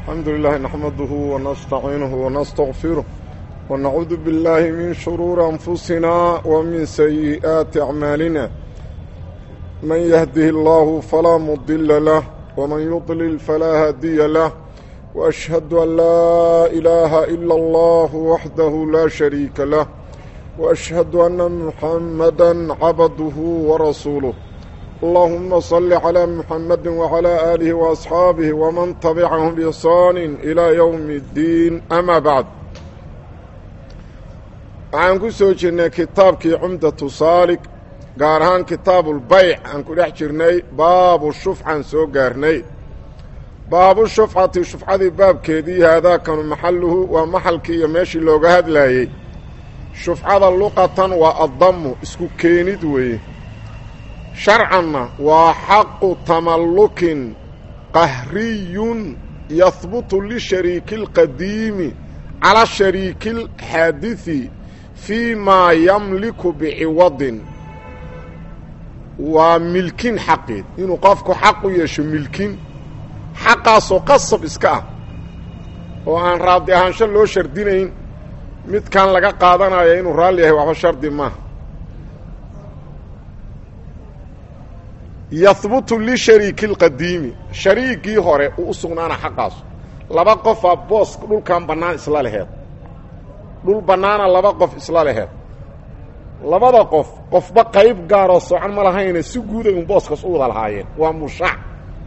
الحمد لله نحمده ونستعينه ونستغفره ونعوذ بالله من شرور أنفسنا ومن سيئات أعمالنا من يهده الله فلا مضل له ومن يضلل فلا هادي له وأشهد أن لا إله إلا الله وحده لا شريك له وأشهد أن محمدا عبده ورسوله اللهم صل على محمد وعلى آله وأصحابه ومن تبعهم بإحسان إلى يوم الدين أما بعد waxaan ku soo jirnay kitaabkii cumdatu saalik gaar ahaan kitaabulbayc aan ku dhex jirnay baabu shufcaan soo gaarnay baabu shufcati shufcadii baabkeedii haadaakanu maxaluhu waa maxalkii iyo meeshii looga hadlaayey shufcada luqatan waa addamu isku keenid weeye sharcanna waa xaqu tamallukin qahriyun yahbutu lishariiki اlqadiimi cala shariiki اlxaadidi fii maa yamliku biciwadin waa milkin xaqeed inuu qofku xaq u yeesho milkin xaqaasoo qasab iska ah oo aan raadi ahaansho loo shardinayn midkan laga qaadanaya inuu raalli yahay waxba shardi maaha yahbutu lishariiki اlqadiimi shariigii hore uu u sugnaana xaqaasu laba qofaa boos dhulkan bannaan isla leheed dhul bannaana laba qof isla leheed labada qof qofba qayb gaaroo socon ma lahayne si guuday un booskaas u wada lahaayeen waa mushaac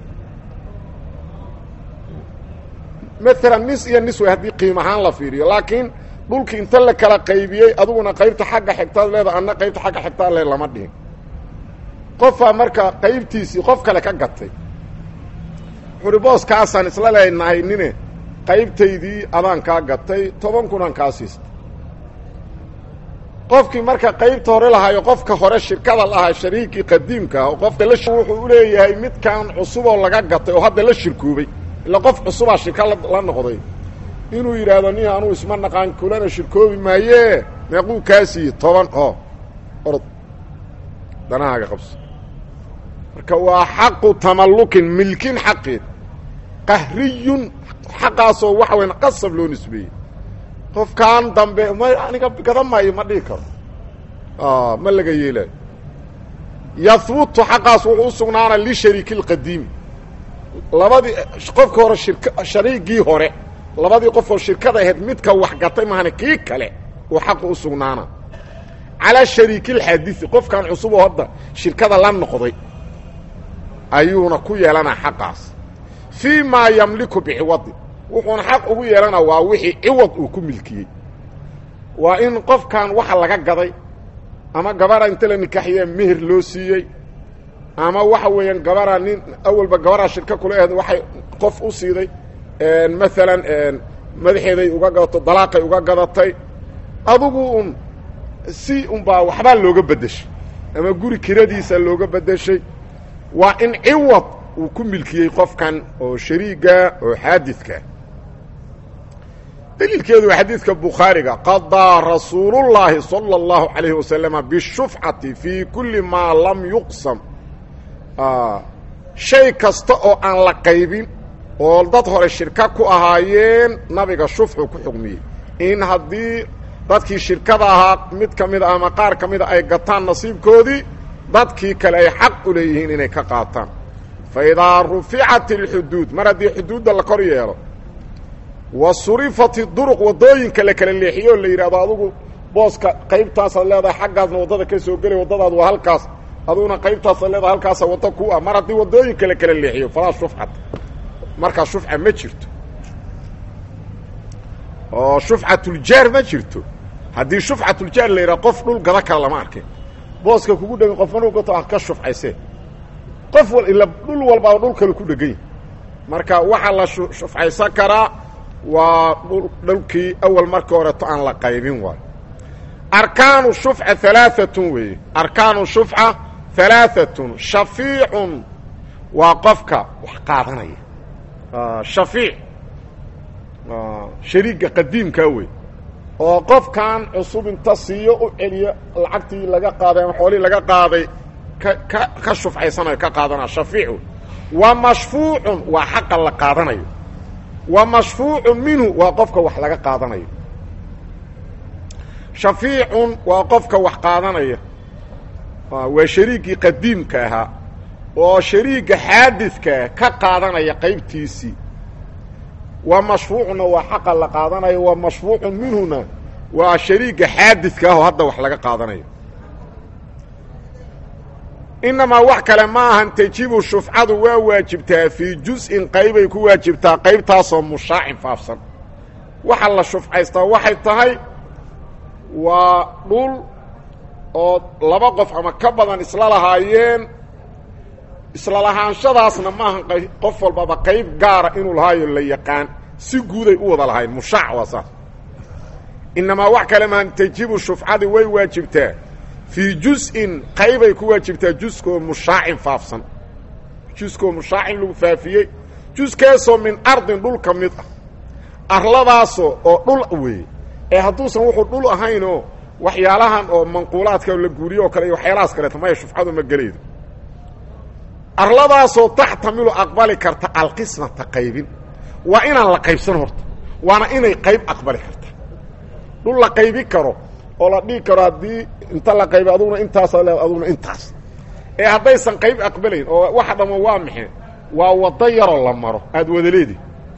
maalan nis iyo nis way haddii qiim ahaan la fiiriyo laakiin dhulkii inta la kala qaybiyey aduguna qaybta xagga xigtaad leeda anna qaybta xagga xigtaad le lama dhihin qofaa marka qaybtiisii qof kale ka gatay wuxuuhi booskaasaan isla leenahay nine qaybtaydii adaan kaa gatay toban kunaan kaa siistay qofkii marka qaybta hore lahaayo qofka hore shirkada lahaa shariikii qadiimka ah oo qofka la wuxuu u leeyahay midkan cusuboo laga gatay oo hadda la shirkoobay ila qof cusubaa shirka la noqday inuu yidhaahdo nin anuu isma naqaan kulana shirkoobi maayee meequu kaa siiyey toban oo orod danahaaga qabso marka waa xaqu tamallukin milkin xaqeed qahriyun xaqaasoo waxa weyn qasab loo nisbeeyey qofkan dambe ma aniga gadan maayo ma dhihi karo ma laga yeelayo yahbutu xaqaas wuxuu u sugnaana lishariiki اlqadiimi labadii qofka hore shirk shariigii hore labadii qofoo shirkada ahayd midka wax gatay mahane kii kale uu xaqu u sugnaana calaa shariiki اlxaadii qofkan cusuboo hadda shirkada la noqday ayuuna ku yeelanaa xaqaas fii maa yamliku biciwadi wuxuuna xaq ugu yeelana waa wixii ciwad uu ku milkiyey waa in qofkan waxa laga gaday ama gabara inta la nikaaxiye meher loo siiyey ama waxa weeyaan gabara nin awalba gabaraa shirka kula ahed waxay qof u siiday maalan madaxeeday uga gadato dalaaqay uga gadatay adugu un si unbaa waxbaa looga beddeshay ama guri kiradiisa looga beddeshay waa in ciwad uu ku milkiyey qofkan oo shariiga oo xaadidka daliilkeedu waa xadiidka bukhaariga qadaa rasuulullaahi sala اllahu calayhi wasalama bishufcati fii kulli maa lam yuqsam shay kasta oo aan la qaybin oo dad hore shirka ku ahaayeen nabiga shufcu ku xugmiyey in haddii dadkii shirkada ahaa mid ka mida ama qaar ka mida ay gataan nasiibkoodii dadkii kale ay xaq u leeyihiin inay ka qaataan fa idaa ruficat اlxuduud mar haddii xuduudda la kor yeelo wa surifat iduruq waddooyinka la kala leexiyo oo la yidhahdo adugu booska qaybtaasaad leedahay xaggaasna waddada ka soo gelay waddadaad waa halkaas aduguna qaybtaasaad leedahay halkaasa waddo ku ah mar haddii waddooyinka la kala leexiyo falaa shufcat markaa shufca ma jirto oo shufcatuljaar ma jirto haddii shufcatuljaar la yidhaha qof dhul gada kale lama arkin booska kugu dhegin qof maruu gato ah ka shufcayse qof wal ila dhul walbaaba dhul kale ku dhegan yahy marka waxaa la shufcaysan karaa waa dhulkii awal markii horeeto aan la qaybin waayo arkaanu shufca alaaatun weeye arkaanu shufca alaaatun shafiicun waa qofka wax qaadanaya shafiic shariiga qadiimkaa wey oo qofkan cusub inta siiyo u celiyo lacagtii laga qaaday ama xoolihii laga qaaday ka ka ka shufcaysanayo ka qaadana shafiicu wa mashfuucun waa xaqa la qaadanayo wa mashfuucun minhu waa qofka wax laga qaadanayo shafiicun waa qofka wax qaadanaya waa shariigii qadiimka ahaa oo shariiga xaadidkaa ka qaadanaya qaybtiisii wa mashfuucuna waa xaqa la qaadanayo wa mashfuucun minhuna waa shariiga xaadidka ah oo hadda wax laga qaadanayo inamaa wax kale ma ahan tajibu shufcadu waa waajibtaa fii juz-in qaybay ku waajibtaa qaybtaasoo mushaacin faafsan waxa la shufcaystaa waxay tahay waa dhul oo laba qof ama ka badan isla lahaayeen isla lahaanshadaasna maahan qof walbaba qayb gaara inuu lahaayo la yaqaan si guuday u wada lahayn mushaac waa saas inamaa wax kale maan tajibu shufcadi way waajibtaa fii juz-in qaybay ku waajibtaa juskoo mushaacin faafsan juskoo mushaacin lagu faafiyey juskaasoo min ardin dhul ka mid ah arladaasoo oo dhul weeye ee hadduusan wuxuu dhul ahaynoo waxyaalahan oo manquulaadka la guuriyo oo kale iyo waxyaalahaas kaleeto maya shufcadu ma gelaydo arladaasoo taxtamilu aqbali karta alqismata qaybin waa inaan la qaybsan horta waana inay qayb aqbali karta dhul la qaybi karo oo la dhigi karo haddii inta la qaybi aduguna intaasa le aduguna intaas ee haddaysan qayb aqbalayn oo waxa dhamo waa maxe waa waddo yaroo la maro aada wadaleedi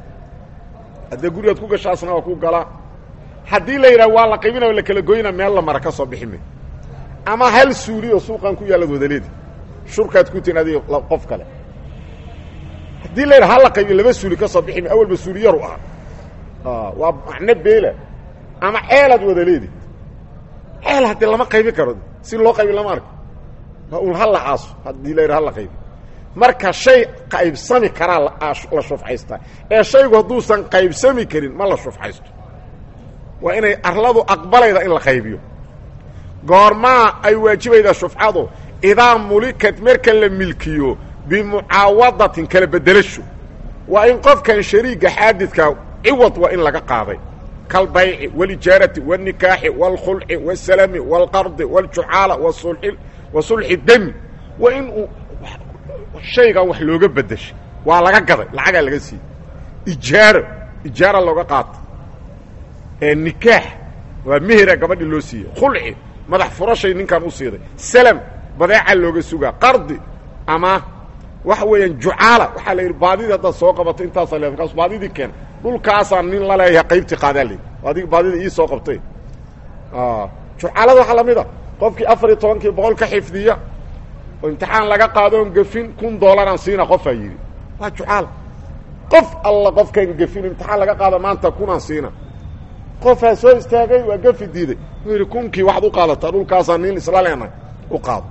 haddee gurigaad ku gashaasna waa ku galaa haddii la yidhaha waa la qaybinao la kala goyna meel la mara ka soo bixi may ama hal suuli oo suuqan ku yaallad wadaleedi shurkaad ku tihin adig qof kale haddii la yidhaha hala qaybiyo laba suuli ka soo bixi may awalba suuli yaru ah waa macno beela ama ceelaad wadaleedi ceel haddii lama qaybi karo si loo qaybi lama arko waa un hala aaso haddii la yidhaha hala qaybi marka shay qaybsami karaa la shufcaystaa ee shaygu hadduusan qaybsami karin ma la shufcaysto waa inay arladu aqbalayda in la qaybiyo goormaa ay waajibaydaa shufcadu idaa mulikad marka la milkiyo bimucaawadatin kala bedelasho waa in qofkan shariiga xaadidka ciwad waa in laga qaaday kalbayci walijaarati wاnikaaxi wاlkhulci wاsalami wاlqardi wاljucaala wa sulxi demi waa in uu shaygan wax looga bedeshay waa laga gaday lacagaa laga siiyey ijaaro ijaara looga qaata nikaax waa mehera gabadhi loo siiyey khulci madax furashay ninkan u siiday salam badeeca looga sugaa qardi ama waxa weeyaan jucaala waxaa la yidhi baadidii haddaad soo qabato intaasa le markaas baadidii keena dhulkaasaan nin la leeyahay qaybtii qaadaa le adig baadida ii soo qabtay jucaalada waxaa lamid a qofkii afar iyo tobankii boqol ka xifdiya oo imtixaan laga qaadoon gefin kun doolaraan siina qofaa yidhi waa jucaal qof alla qofkaan gefin imtixaan laga qaado maanta kunaan siina qofaa soo istaagay waa gefi diiday wuu yidhi kunkii waxaad u qaadataa dhulkaasaa nin isla leenahay u qaado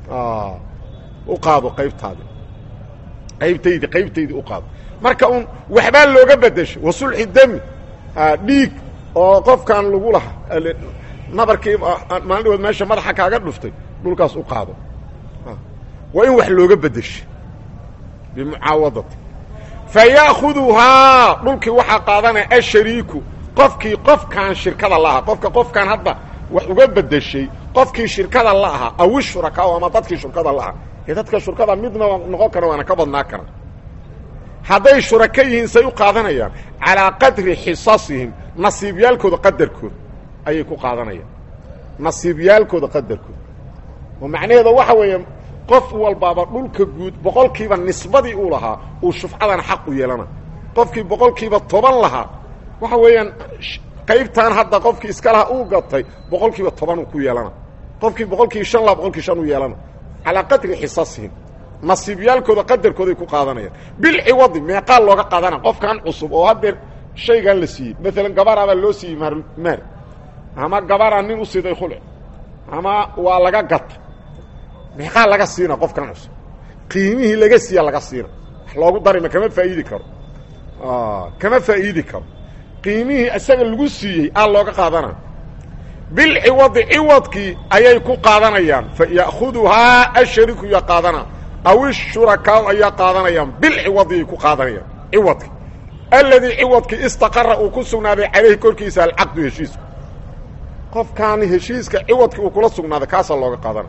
u qaado qaybtaadi qaybtaydi qaybtaydi u qaado marka un waxbaa looga bedeshay wa sulxi demi dhiig oo qofkan lagu lahaa nabarkii maalin dhawood meesha madaxa kaaga dhuftay dhulkaas u qaado waa in wax looga bedeshay bimucaawadati fa ya'khuduhaa dhulkii waxaa qaadanaya ashariiku qofkii qofkaan shirkada la ahaa qofka qofkaan hadda wax uga bedeshay qofkii shirkada la ahaa awi shurakaa ama dadkii shurkada la ahaa ee dadka shurkada midna noqon kara waana ka badnaa kara hadday shuraka yihiin say u qaadanayaan calaa qadri xisasihim nasiibyaalkooda qadarkooda ayay ku qaadanayaan nasiibyaalkooda qadarkooda oo macnaheeda waxa weeye qof walbaaba dhulka guud boqolkiiba nisbadii uu lahaa uu shufcadan xaq u yeelana qofkii boqolkiiba toban lahaa waxa weeyaan qaybtan hadda qofkii iska lahaa uu gatay boqolkiiba toban uu ku yeelana qofkii boqolkii shan lahaa boqolkii shan u yeelana calaa qadri xisasihim nasiibyaalkooda qadarkooday ku qaadanayaan bilciwadi meeqaa looga qaadana qofkan cusub oo haddeer shaygan la siiyey maalan gabaraabaa loo siiyey mmaar ama gabaraa nin u siiday khulc ama waa laga gata meeqaa laga siina qofkan cusub qiimihii laga siiya laga siina wax loogu darima kama faa'iidi karo kama faa'iidi karo qiimihii isaga lagu siiyey aa looga qaadana bilciwadi ciwadkii ayay ku qaadanayaan fa ya'khuduhaa ashariku yaa qaadana aw ishurakaau ayaa qaadanayaan bilciwadi ay ku qaadanayaan ciwadki alladii ciwadkii istaqara uu ku sugnaaday calayhi korkiisa alcaqdu heshiisku qofkaani heshiiska ciwadkii uu kula sugnaaday kaasaa looga qaadana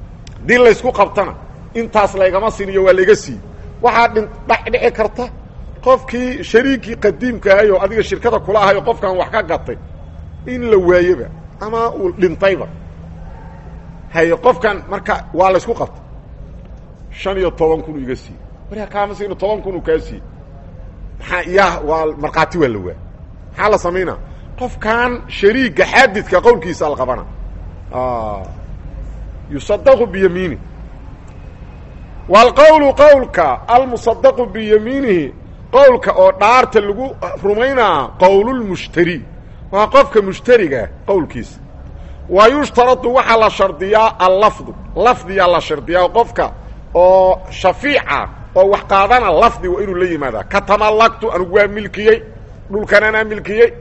haddii laysku qabtana intaas laygama siniyo waa layga siiye waxaa dhin dhac dhici karta qofkii shariikii qadiimka ahay oo adiga shirkada kula ahay oo qofkan wax ka gatay in la waayeba ama uu dhintayba haye qofkan marka waa laysku qabtay shan iyo toban kun iga siiye markaa kaamase inu toban kun uu kaa siiye maxaa ya waa markhaati waa la waa maxaa la samaynaa qofkan shariiga xaadidka qowlkiisa la qabana yusadaqu biyamiini waalqowlu qowlka almusadaqu biyamiinihi qowlka oo dhaarta lagu rumaynaa qowlulmushtari waa qofka mushtariga qowlkiisa wa yushtaradu waxaa la shardiyaa allafdu lafdiyaa la shardiyaa qofka oo shafiica oo wax qaadana lafdi waa inuu la yimaadaa katamallagtu anugu waa milkiyey dhulkananaa milkiyey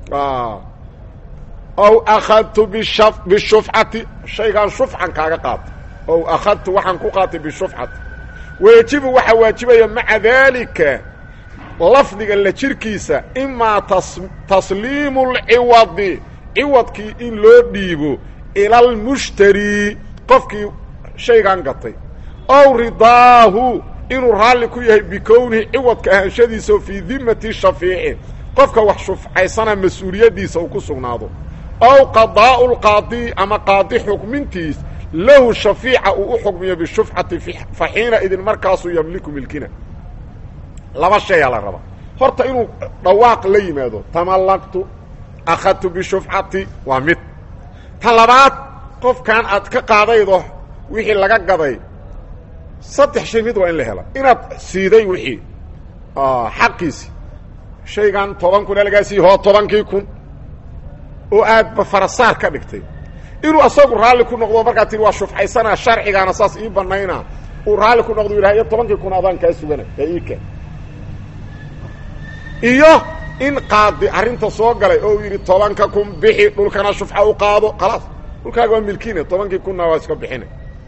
ow akhadtu bisha bishufcati shaygaan shufcan kaaga qaatay ow akhadtu waxaan ku qaatay bishufcati wayajibu waxaa waajibaya maca daalika lafdiga la jirkiisa imaa tas tasliimu lciwadi ciwadkii in loo dhiibo ila almushtari qofkii shaygan gatay ow ridaahu inuu raalli ku yahay bikownihi ciwadka ahaanshadiisa oo fii dimati shafiici qofka wax shufcaysana mas-uuliyaddiisa uu ku sugnaado ow qadaa'u lqaadi ama qaadi xukmintiis lahu shafiica uu u xukmiyo bishufcati fa xiina idin markaasuu yamliku milkina laba shayaa la rabaa horta inuu dhawaaq la yimaado tamallaqtu akhadtu bishufcati waa mid tan labaad qofkan aad ka qaadaydo wixii laga gaday saddex shay mid waa in la hela inaad siiday wixii xaqiisi shaygan toban kun lagaa siiye hoo tobankii kun oo aadba farasaar ka dhigtay inuu asagu raalli ku noqdo markaa tii waa shufcaysana sharcigaana saas ii banayna uu raalli ku noqdo yidhaha iyo tobankii kun adaan kaa sugana ee iika iyo in qaadi arrinta soo galay oo uu yidhi tobanka kun bixi dhulkana shufca u qaado khalaas dhulkaaga waa milkiine tobankii kunna waa iska bixina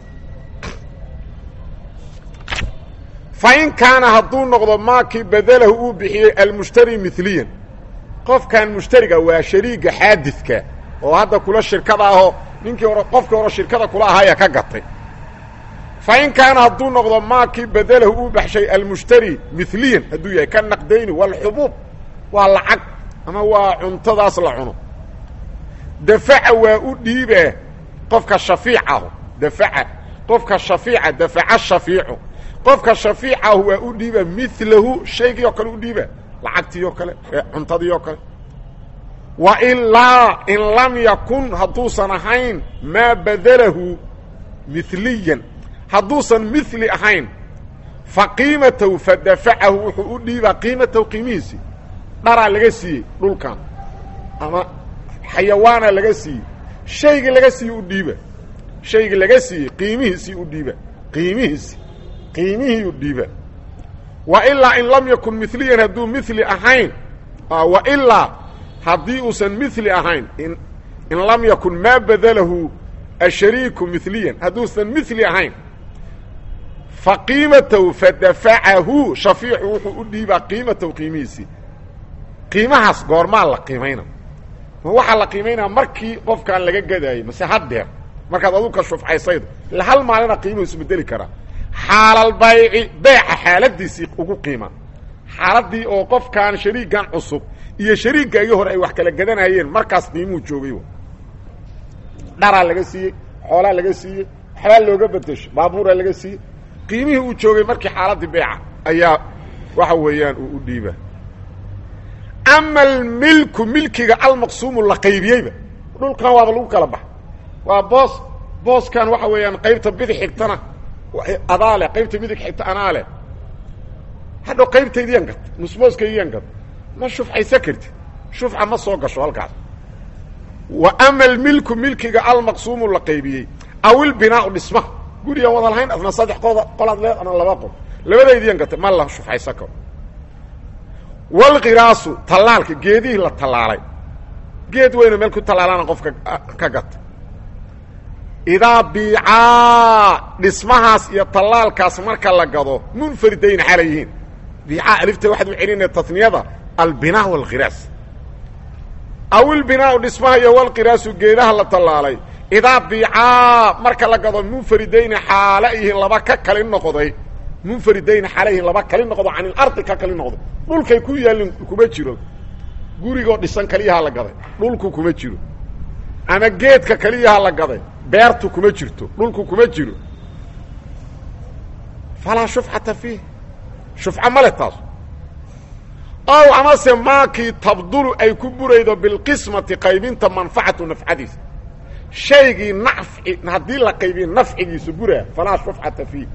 fa in kaana hadduu noqdo maakii badalahu uu bixiyey almushtari miliyan qofkan mushtariga waa shariiga xaadidka oo hadda kula shirkada ahoo ninkii hore qofkii hore shirkada kula ahaaya ka gatay fa in kaana hadduu noqdo maakii badalahu uu baxshay almushtari miliyan hadduu yahay ka naqdayni walxubuub waa lacag ama waa cuntadaas la cuno dafaca waa u dhiibaa qofka shafiicahu dafaca qofka shafiica dafaca shafiicu qofka shafiicahu waa u dhiiba milahu shaygii oo kale u dhiiba lacagtii oo kale cuntadii oo kale wa ilaa in lam yakun hadduusan ahayn maa badalahu miliyan hadduusan mili ahayn fa qiimatahu fa dafacahu wuxuu u dhiibaa qiimatahu qiimihiisii dharaa laga siiyey dhulkan ama xayawaana laga siiyey shaygii laga siiye u dhiiba shaygii laga siiyey qiimihiisii u dhiiba qiimihiisi qiimihii u dhiiba wa ilaa in lam yakun miliyan hadduu mili ahayn wa ilaa haddii uusan mili ahayn in in lam yakun maa badalahu ashariiku miliyan hadduusan mili ahayn fa qiimatahu fadafacahu shafiicu wuxuu u dhiibaa qiimatahu qiimihiisii qiimahaas goormaa la qiimayna ma waxaa la qiimaynaa markii qofkaan laga gadaayey mase haddeer markaad aduka shufcaysaydo ila hal maalina qiimuhu isbedeli karaa xaalalbayci beeca xaaladiisii ugu qiima xaaladii oo qofkan shariigan cusub iyo shariiggaagii hore ay wax kala gadanayeen markaas qiimuhu joogay dharaa laga siiyey xoolaa laga siiyey waxbaa looga bedesho baabuuraa laga siiyey qiimihii uu joogay markii xaaladii beeca ayaa waxa weeyaan uu u dhiiba ama almilku milkiga almaqsuumu la qaybiyeyba dhulkan waaba lagu kala baxa waa boos booskan waxa weeyaan qaybta bidix xigtana adaa leh qaybta midig xigta anaa leh hadhow qaybtaydiyaan gata nusbooskaydiyaan gata ma shufcaysa kartid shufca ma soo gasho halkaas wa ama almilku milkiga almaqsuumu la qaybiyey aw ilbinaau dhismaha gurigaan wada lahayn adna saddex qoda qolaad leed ana laba qol labadaydiyan gata ma la shufcaysa karo walqiraasu tallaalka geedihii la tallaalay geed weynu meel ku tallaalana qofka ka gata idaa biicaa dhismahaas iyo tallaalkaas marka la gado munfaridayna xala yihiin biicaa alifta waxaad u celinaya taniyada albinaa walkhiraas aw ilbinaau dhismaha iyo walqiraasu geedaha la tallaalay idaa biicaa marka la gado munfaridayna xaala yihiin laba ka kali noqday munfaridayni calayhi laba kali noqdo can ilardi ka kali noqdo dhulkay ku yaalin kuma jiro gurigoo dhisan kaliyaha la gaday dhulku kuma jiro ama geedka kaliyaha la gaday beertu kuma jirto dhulku kuma jiro falaa shufcata fiih shufca male taas ow amase maakii tabdulu ay ku buraydo bilqismati qaybinta manfacatu nafcadiisa shaygii nafci haddii la qaybiyo nafcigiisu buraa falaa shufcata fiih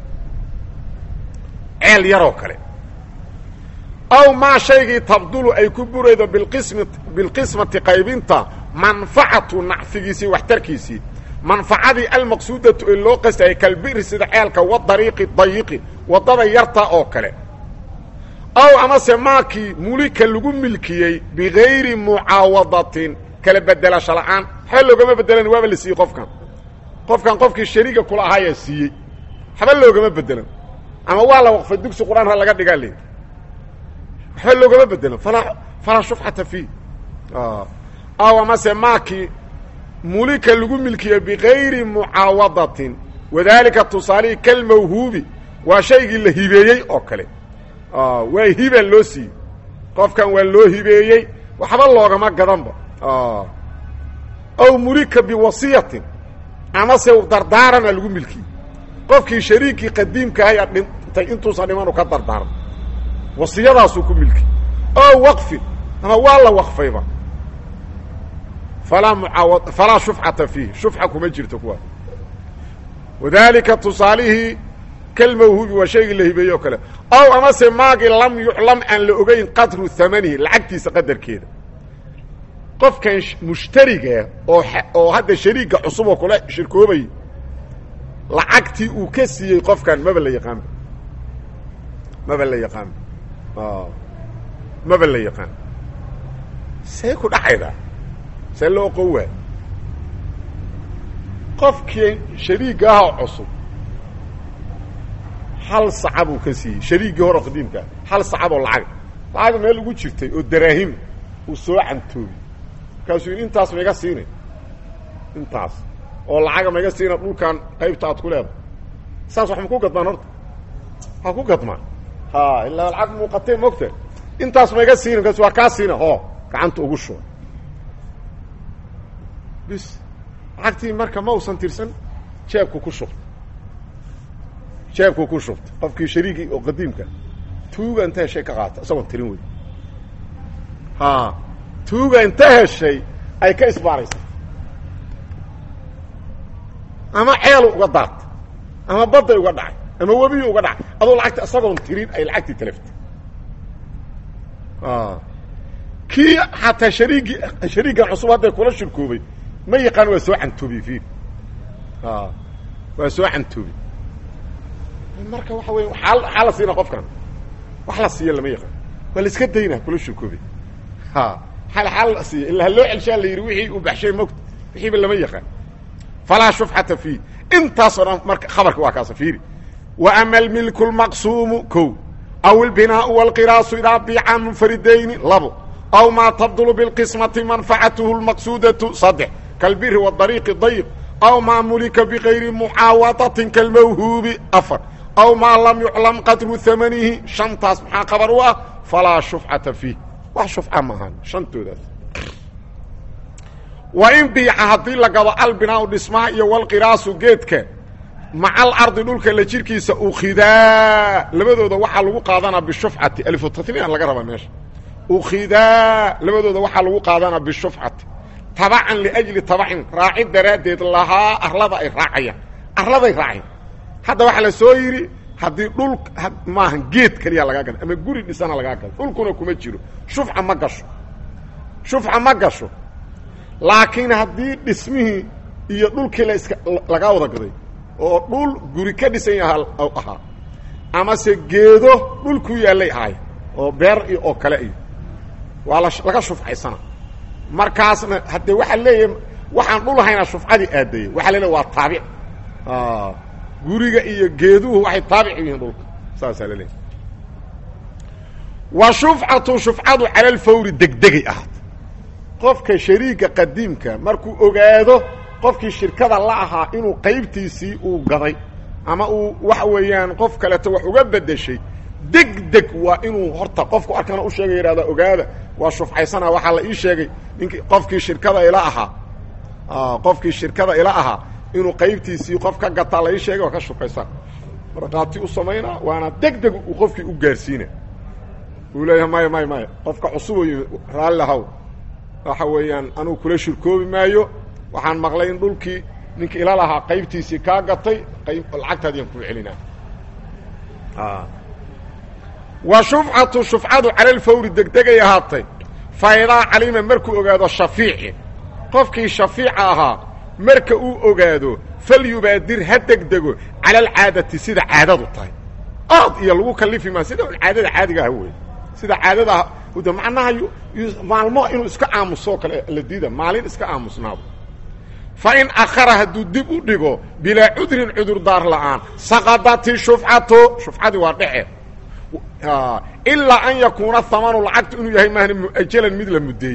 ceel yaroo kale ow maa shaygii tabdulu ay ku buraydo biqism bilqismati qaybinta manfacatu nacfigiisii waxtarkiisii manfacadii almaqsuudatu ee loo qastayay kalbiri sida ceelka wadariiqi dayiqi waddada yarta oo kale ow amase maakii mulika lagu milkiyey bigayri mucaawadatin kala bedelasho la'aan waxba loogama bedelan waaba la siiyey qofkan qofkan qofkii shariiga kula ahaayaa siiyey waxba loogama bedelan ama waa la waqfa dugsi qur-aan ha laga dhigaa le waxba loogama bedelan falaa falaa shufcata fiih ow amase maakii mulika lagu milkiyey bigayri mucaawadatin wadaalika tusaalihii kalmawhuubi waa shaygii la hibeeyey oo kale waa hiba loo siiyey qofkan waa loo hibeeyey waxba loogama gadanba ow mulika biwasiyatin amase dardaarana lagu milkiyey qofkii shariikii qadiimka ayaa dhintay intuusan dhimanu ka dardaaran wasiyadaasuu ku milkiyey ow waqfin ama waa la waqfayba falaa mucaawad falaa shufcata fiih shufca kuma jirto kuwaas wadaalika tusaalihii kalmawhuubi waa shaygii la hibeeyey oo kale ow amase maagii lam yuclam aan la ogeyn qadru hamanihi lacagtiisa qadarkeeda qofkan mushtariga oo oo hadda shariiga cusub oo kula shirkoobay lacagtii uu ka siiyey qofkan maba la yaqaanba maba la yaqaanba maba la yaqaan see ku dhacaydaa see loo qon waay qofkii shariiga ahoo cusub hal saca buu ka siiyey shariigii hore qadiimkaa hal sacadoo lacag lacag meel ugu jirtay oo daraahim uu soo cantoobi markaasuu yidhi intaas maiga siinay intaas oo lacaga maiga siina dhulkan qaybta aad ku leedahay saas wax ma ku gadmaan horta waa ku gadmaan ha ilaa lacag muuqatee mogta intaas maiga siina markaas waa kaa siina ho gacanta ugu shuba bis lacagtii marka ma usan tirsan jeebku ku shubta jeebku ku shubta qofkii shariigii oo qadiimka tuuga inta heshay ka qaata isagoon tirin wey ha tuuga inta heshay ay ka isbaaraysa ama ceelu uga daata ama badday uga dhacay ama webiyu uga dhacay adoo lacagta isagoon tirin ay lacagtii taleftay kii xataa shariigii shariigan cusub hadday kula shirkoobay ma yaqaan waa soo cantoobi fiir waa soo cantoobi marka waxa weya aa waxaa la siina qofkan wax la siiya lama yaqaan waa la iska daynaa kula shirkoobay ha xal xaal la siiya ilaa haloo celshaa la yidhi wixii uu baxshay mogt wixiiba lama yaqaan falaa shufcata fiih intaasoo dhan marka khabarka waa kaasa fiiri wa ama almilku lmaqsuumu ko aw albinaau walqiraasu idaa biica munfaridayni labo aw maa tabdulu bilqismati manfacatuhu lmaqsuudatu saddex kalbiri wadariiqi dayq aw maa mulika bigayri mucaawadatin kalmawhuubi afar aw maa lam yuclam qadru hamanihi shantaas maxaa khabar u ah falaa shufcata fiih wax shufca maahan shantoodaas wa in biica haddii la gado albinaau dhismaha iyo walqiraasu geedka maca alardi dhulka la jirkiisa ukhidaa labadooda waxaa lagu qaadanaa bishufcati alifutaniya laga rabaa meesha ukhidaa labadooda waxaa lagu qaadanaa bishufcati tabacan liajli tabacin raacid daraaddeed lahaa arlada ay raacayaan arladay raacayaan hadda waxaa la soo yidhi haddii dhul maahan geed keliya lagaa gado ama guri dhisana lagaa gado dhulkuna kuma jiro shufca ma gasho shufca ma gasho laakiin haddii dhismihii iyo dhulkii la iska lagaa wada gaday oo dhul guri ka dhisan yaha ahaa amase geedo dhul ku yaallay ahay oo beer iyo oo kale iyo waa la laga shufcaysana markaasna haddee waxaa leeyahay waxaan dhul haynaa shufcadii aadaya waxaa laleeya waa taabic guriga iyo geeduhu waxay taabic yihiin dhulka saasaa la leeyahy wa shufcatu shufcadu cala alfawri degdegay ahaat qofka shariiga qadiimka markuu ogaado qofkii shirkada la ahaa inuu qaybtiisii uu gaday ama uu waxa weeyaan qof kaleeto wax uga bedeshay deg deg waa inuu horta qofku arkana u sheegay yidhahda ogaada waa shufcaysana waxaa la ii sheegay ninkii qofkii shirkada ila ahaa qofkii shirkada ila ahaa inuu qaybtiisii qof ka gataa la ii sheegay waa ka shufaysan markhaati u samaynaa waana deg deg uu qofkii u gaarsiina uu leeyahay maya maya maya qofka cusubo yimi raalli haw waxa weeyaan anugu kula shirkoobi maayo waxaan maqlay in dhulkii ninka ila lahaa qaybtiisii kaa gatay qayb lacagtaadiyan kuu celinaa wa shufcatu shufcadu cala lfawri degdegay ahaatay fa idaa calima markuu ogaado shafiici qofkii shafiica ahaa marka uu ogaado falyubaadir ha degdego cala alcaadati sida caadadu tahay aad iyo lagu kalifi maa sida un caadada caadiga ah wey sida caadada de macnaha maalmo inuu iska aamusoo kale la diida maalin iska aamusnaado fa in akhara hadduu dib u dhigo bilaa cudrin cudurdaar la'aan saqadati shufcatu shufcadii waa dhece ilaa an yakuuna hamanu lacagtu inuu yahay mahna mu'ajalan mid la muddeey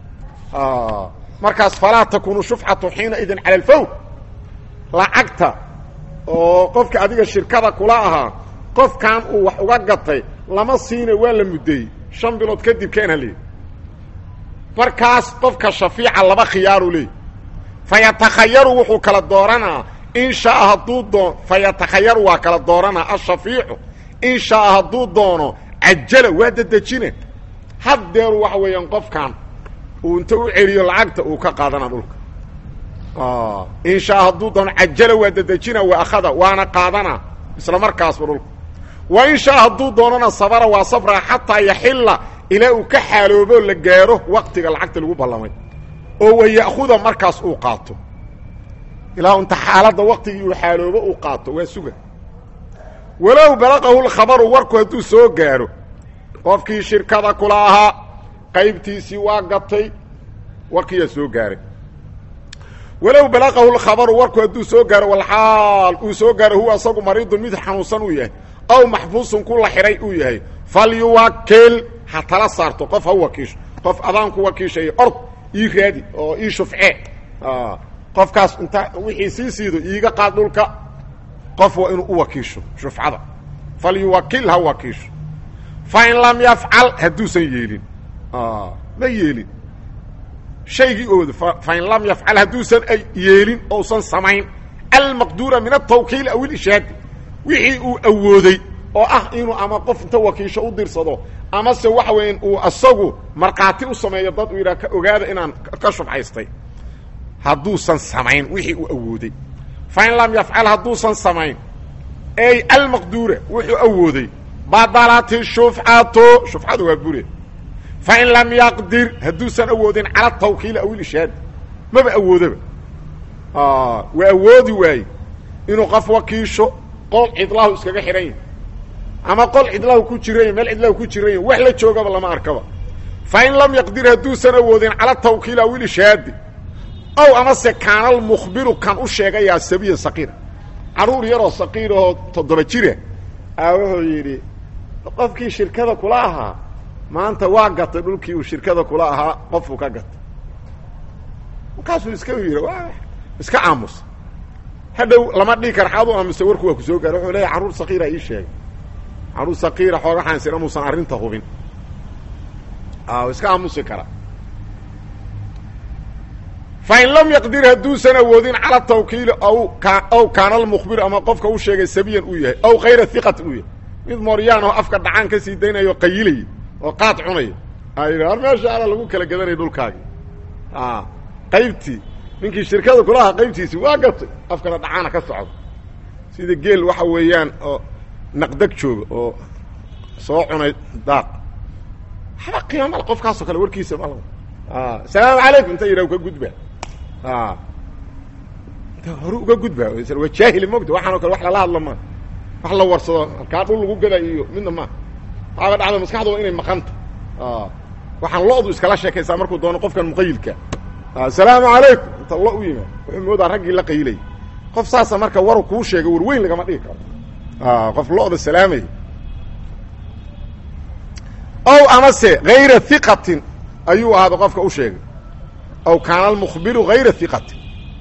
markaas falaa takunu shufcatu xiina idin cala alfawr lacagta oo qofka adiga shirkada kula ahaa qofkan uu wax uga gatay lama siina waa la muddeeyey shan bilood kadib keen haleey markaas qofka shafiica laba khiyaaru leey fayatakhayaru wuxuu kala dooranaa in shaaa hadduu doon fayatakhayaru waa kala dooranaa ashafiicu in shaaa hadduu doono cajala waa dedejine haddeeru waxa weeyaan qofkan uu inta u celiyo lacagta uu ka qaadana dhulka in shaa hadduu doono cajala waa dedejina waa akhada waana qaadana isla markaasba dhulka wa in shaa hadduu doonona sabara waa sabraa xataa yaxilla ilaa uu ka xaaloobo la gaaro waqtiga lacagta lagu ballamay oo waya'khuda markaas uu qaato ilaa inta xaaladda waqtigii uu xaaloobo uu qaato waa suga walow balaqahu lkhabaru warku hadduu soo gaaro qofkii shirkada kula ahaa qaybtiisii waa gatay warkiyaa soo gaaray walow balaqahu lkhabaru warku hadduu soo gaaro walxaal uu soo gaaro huwa asagu mariidun mid xanuunsan uu yahay aw maxbuusun ku la xidhay uu yahay falyuwakil ha tala saarto qof ha wakiisho qof adaan ku wakiishayo ord ii raadi oo ii shufcee qofkaas inta wixii sii siido iiga qaad dhulka qof waa inuu u wakiisho shufcada falyuwakil ha wakiisho fain lam yafcal hadduusan yeelin ma yeelin shaygii ooda fain lam yafcal hadduusan yeelin ousan samayn almaqduura min atawkiil aw ilishaadi wixii uu awooday oo ah inuu ama qof inta wakiisho u dirsado amase waxa weya uu asagu markhaati u sameeyo dad uu yidhaha ka ogaada inaan ka shufcaystay hadduusan samayn wixii uu awooday fain lam yafcal hadduusan samayn ey almaqduura wuxuu awooday badalati shufcatu shufcadu waa bure fain lam yaqdir hadduusan awoodin cala tawkiili aw ilishaadi maba awoodaba waa awoodi waaye inuu qof wakiisho qol cidlahu iskaga xidhan yahy ama qol cidlahu ku jiranya meel cidlahu ku jiran yahy wax la joogaba lama arkaba fain lam yaqdir hadduusan awoodin cala tawkiili aw ilishaadi ow amase kaanal mukhbiru kan u sheegayaa sabiyan saqiira carruur yaroo saqiirahoo toddoba jira aa wuxuu yidhi qofkii shirkada kula ahaa maanta waa gatay dhulkii uu shirkada kula ahaa qofuu ka gatay markaasuu iska yidhi iska aamusa hadhow lama dhigi kara xaad u aamusa warku waa ku soo gaara wuxuu leeyahy carruur saqiira ii sheegay carruur saqiira xoogaxaan sina muusan arrinta hubin iska aamusi kara fain lam yaqdir hadduusan awoodin cala tawkiili aw aw kaana almukhbiru ama qofka u sheegay sabiyan uu yahay aw khayra hiqatin uu yahay mid mooryaan oo afka dhacaan ka sii daynayo qayilaya oo qaad cunaya a yidhi har meesha ala lagu kala gadanaya dhulkaagi qaybtii ninkii shirkada kula ahaa qaybtiisii waa gatay afkana dhacaana ka socdo sida geel waxa weeyaan oo naqdag jooga oo soo cunay daaq haba qiimamal qofkaasoo kale warkiisa mal asalaamu calaykum inta yidhah ka gudba inta hore uga gudba waa jaahili mogta waxaanoo kale wax lala hadlo maa wax la warsado halkaa dhul lagu gada iyo midna maa waxaaba dhacda maskaxdooda inay maqanta waxaan lo-du iskala sheekaysaa markuu doono qofkan muqayilka asalaamu calaykum inta lo u yimaad wuxuu moodaa raggii la qayilay qof saasa marka waru kuu sheega war weyn lagama dhigi karo qof lo-da salaamaya ow amase hayra hiqatin ayuu ahaada qofka u sheegay aw kaana almukhbiru hayra hiqatin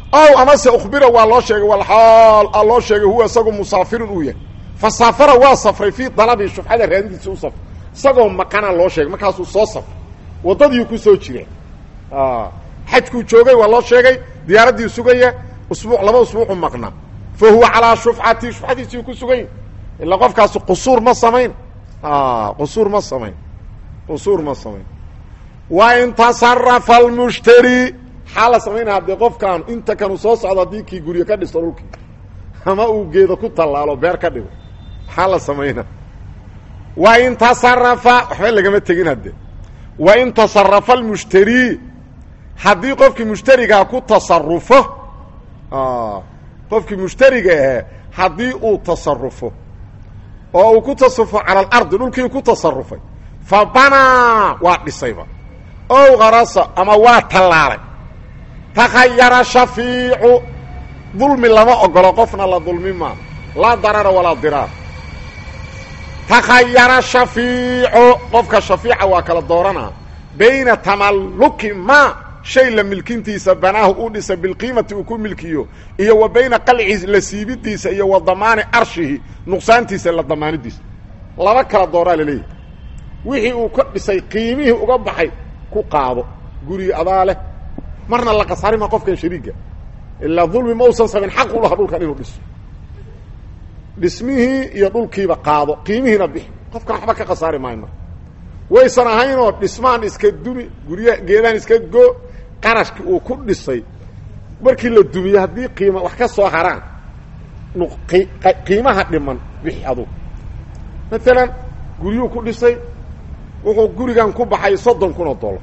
ow amase ukhbira waa loo sheegay walxaal a loo sheegay huwa isagu musaafirun uu yahay fa saafara waa safray fii dalabi shufcada raadintiisa u safray isagoo maqana loo sheegay markaasuu soo safray waddadiiu ku soo jira xajkuu joogay waa loo sheegay diyaaraddii sugaya usbuuc laba usbuucu maqnaa fa huwa calaa shufcati shufcadiisii ku sugan yahy ilaa qofkaasi qusuur ma samayn qusuur ma samayn qusuur ma samayn wa in tasarafa almushtari maxaa la samaynaa haddee qofkaan inta kanu soo socdo haddii kii guryo ka dhisto dhulkii ama uu geedo ku tallaalo beer ka dhigo maxaa la samaynaa wa in tasarafa waxba lagama tegin hadde wa in tasarafa almushtari haddii qofkii mushtarigaa ku tasarufo qofkii mushtariga ahe haddii uu tasarufo oo uu ku tasarufo cala alardi dhulkii ku tasarufay fa banaa waa dhisayba ow karasa ama waa tallaalay takhayara shafiicu dulmi lama ogolo qofna la dulmi maa laa darara walaa diraar takhayara shafiicu qofka shafiica waa kala dooranaa bayna tamalluki ma shay la milkintiisa banaahu u dhisa bilqiimati uu ku milkiyo iyo wa bayna qalci la siibidiisa iyo wa damaani arshihi nuqsaantiisa la damaanidiisa laba kala dooraa laleeyahy wixii uu ka dhisay qiimihii uga baxay ku qaado gurigi adaa leh marna la qasarima qofkan shariiga ilaa dulmi ma usan samayn xaq u laha dhulkan inuu dhiso dhismihii iyo dhulkiiba qaado qiimihiina bixi qofkan waxba ka khasaari maayo marka waysan ahaynoo dhismaan iska dumi guryaha geedaan iska go qarashki uu ku dhisay markii la dumiyo haddii qiima wax ka soo haraan qiimaha dhiman bixi adugu maalan guryuu ku dhisay wuxuu gurigan ku baxay soddon kun oo dollar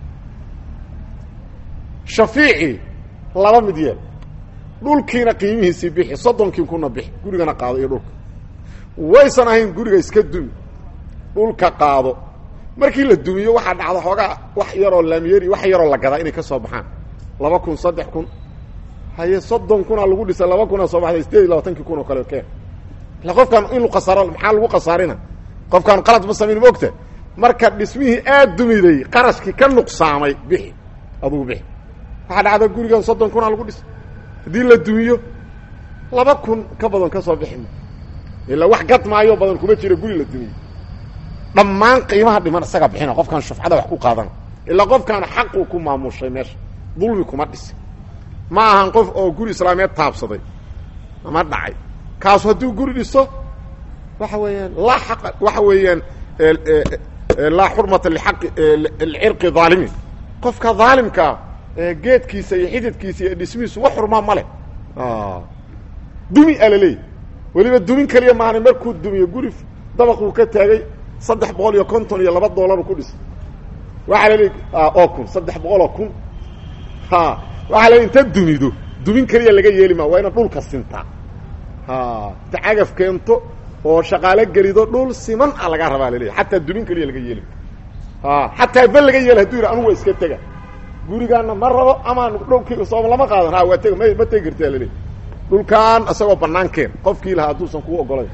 shafiicii laba mid yeel dhulkiina qiimihiisii bixi soddonkii kuna bixi gurigana qaado iyo dhulka waysan ahayn guriga iska dumi dhulka qaado markii la dumiyo waxaa dhacda xoogaa wax yaroo laamiyeri wax yaroo la gadaa inay ka soo baxaan laba kun saddex kun haye soddon kunaa lagu dhisay laba kunaa soo baxday sideed iyo labaatankii kun oo kale keen ila qofkan in lu khasaaro maxaa lagu khasaarina qofkaan qalad ma samayn ma ogta marka dhismihii aad dumiday qarashkii ka nuqsaamay bixi adugu bixi waxaa dhacda gurigan soddon kunaa lagu dhisay haddii la dumiyo laba kun ka badan ka soo bixi ma ilaa wax gad maayo badan kuma jira guri la dumiyo dhammaan qiimaha dhiman isaga bixina qofkaan shufcada wax ku qaadana ilaa qofkaan xaquu ku maamushay meesha dulmi kuma dhisi ma ahan qof oo guri islaameed taabsaday ama dhacay kaasu hadduu guri dhiso waxa weeyaan laa xaqa waxa weeyaan laa xurmata liaqi licirqi haalimin qofka haalimkaa geedkiisa iyo xididkiisa iyo dhismihiisu wax xurmaa ma leh dumi a laleeyahy weliba dumin keliya maahana markuu dumiyo guri dabaquu ka taagay saddex boqol iyo konton iyo laba dollaru ku dhisay waxaa la leey oo kun saddex boqol oo kun ha waxaa la inta dumido dumin keliya laga yeeli maa waa ina dhulka sintaa inta cagaf keento oo shaqaalo gelido dhul siman a laga rabaa laleeyahy xataa dumin keliya laga yeeli ma xataa ba laga yeela haduu yidhi anugu waa iska tega gurigaana ma rabo amaan dhulkii sooma lama qaadan ha waa tega ma ma tegi kartaa laleeyahy dhulkaan isagoo banaankeen qofkii lahaa hadduusan kuu ogolayn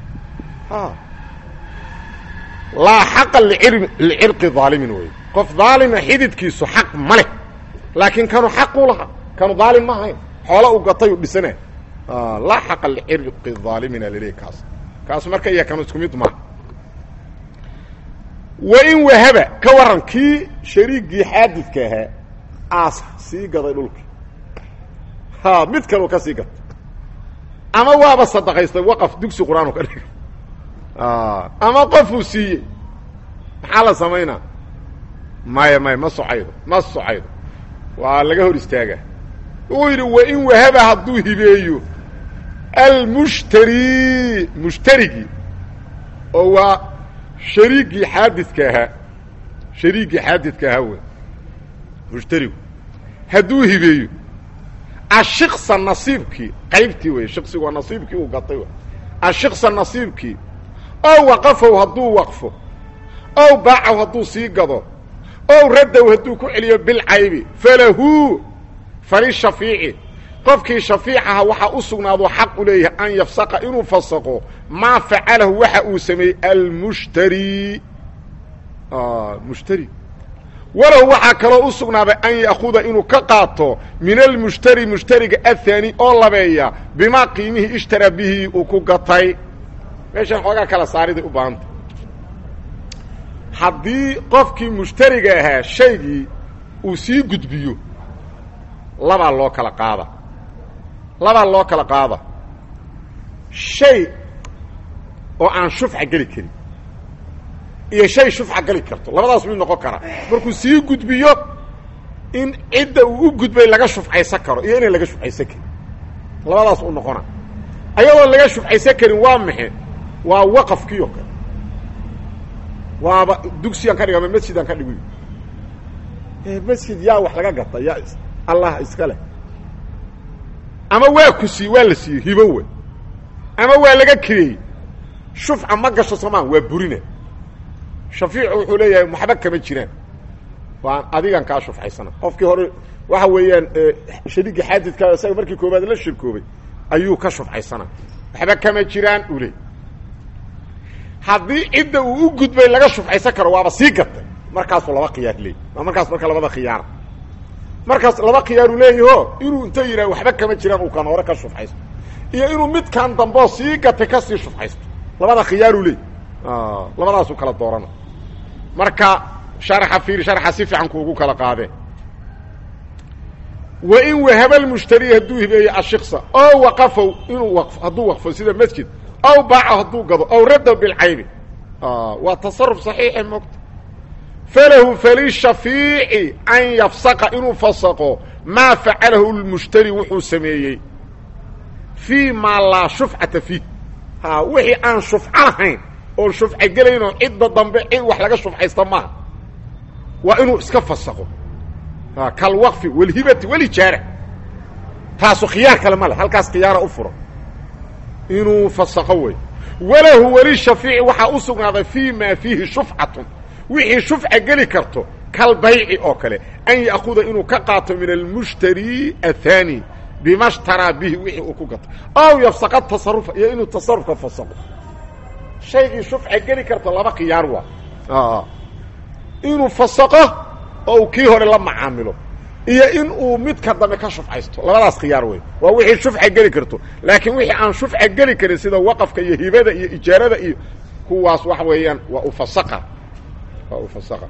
laa xaqa licirqi haalimin wey qof dhaalima xididkiisu xaq ma leh laakiin kanu xaqu lahaa kanu dhaalim ma ahayn xoola u gatayuu dhisana laa xaqa licirqi haalimina laleeyahy kaas kaas marka iya kanu isku mid maaha wain wahaba ka waran kii shariigii xaadidka ahaa aas sii gaday dhulkii ha mid kaleu ka sii gatay ama waaba sadaqaystay waqaf dugsi qur-aan ka dhigay ama qofuu siiyey maxaa la samaynaa maya maya ma socaydo ma socaydo waa laga hor istaagaa uu yidhi wain wahaba hadduu hibeeyo almushtari mushtarigii oo waa shariigii xaadidka ahaa shariigii xaadidka ahaa wey mushtarigu hadduu hibeeyo ashiksa nasiibkii qaybtii wey shiksigu waa nasiibkii uu gatay ashiksa nasiibkii ow waqafow hadduu waqfo ow baacaw hadduu sii gado ow raddow hadduu ku celiyo bilcaybi falahu falishafiici qofkii shafiicaha waxaa u sugnaado xaq u leeyahay an yafsaqa inuu fasaqo maa facalahu waxa uu sameeyey almushtari mushtari walow waxaa kaloo u sugnaaday an ya'khuda inuu ka qaato min almushtari mushtariga ahaani oo labeeya bimaa qiimihii ishtara bihi uu ku gatay meeshan xoogaa kala saariday u baahanta haddii qofkii mushtariga ahaa shaygii uu sii gudbiyo labaa loo kala qaada labaa loo kala qaada shay oo aan shufca geli karin iyo shay shufca geli karto labadaas mid noqon kara markuu sii gudbiyo in cidda uu u gudbay laga shufcaysan karo iyo inaan laga shufcaysan karin labadaas u noqona ayadoon laga shufcaysan karin waa maxe waa waqafkii oo kale waaba dugsiyaan ka dhig ama masjidaan ka dhigi masjid yaa wax laga gata yaa allah iska leh ama waa ku sii waa la siiyey hibo we ama waa laga kireeyey shufca ma gasho soomaan waa burina shafiicu wuxuu leeyahay maxba kama jiraan waan adigan kaa shufcaysana qofkii hore waxa weeyaan shariigii xaadidka isaga markii koobaad la shirkoobay ayuu ka shufcaysana waxba kama jiraan uu leey haddii cidda uu u gudbay laga shufcaysan karo waaba sii gatay markaasuu laba khiyaar leey waa markaas marka labada khiyaara markaas laba khiyaaru leeyaho inuu inta yidhah waxba kama jiraan uu kan hore ka shufcaysto iyo inuu midkan damboo sii gatay kasii shufcaysto labada khiyaaru leey labadaasuu kala doorana marka sharaxa fiiri sharaxa si fiican kuugu kala qaadee wa in wahaba lmushtari hadduu hibeeyo ashiksa ow waqafow inuu waqfo hadduu waqfo sida masjid aw baaco hadduu gado aw radda bilcaybi waa tasaruf saxiixe moogta falahu falishafiici an yafsaqa inuu fasaqo maa facalahu lmushtari wuxuu sameeyey fii maa laa shufcata fiih ha wixii aan shufco lahayn oon shufco gelaynoo cidda dambe cid wax laga shufcaysta maaha waa inuu iska fasaqo kalwaqfi walhibati walijaara taasu khiyaar kale ma leh halkaas khiyaara u furo inuu fasaqo wey walahu walishafiici waxaa u sugnaaday fii maa fiihi shufcatun wixii shufca geli karto kalbayci oo kale an ya'kuda inuu ka qaato min almushtari ahaani bima shtaraa bihi wixii uu ku gato aw yafsaqa tasarufa iyo inuu tasarufka fasaqo shaygii shufca geli karto laba khiyaar waa inuu fasaqo oo uu kii hore la macaamilo iyo in uu midka dambe ka shufcaysto labadaas khiyaar wey waa wixii shufca geli karto laakiin wixii aan shufca geli karin sida waqafka iyo hibada iyo ijaarada iyo kuwaas waxa weeyaan waa ufasaqa waa ufasaqa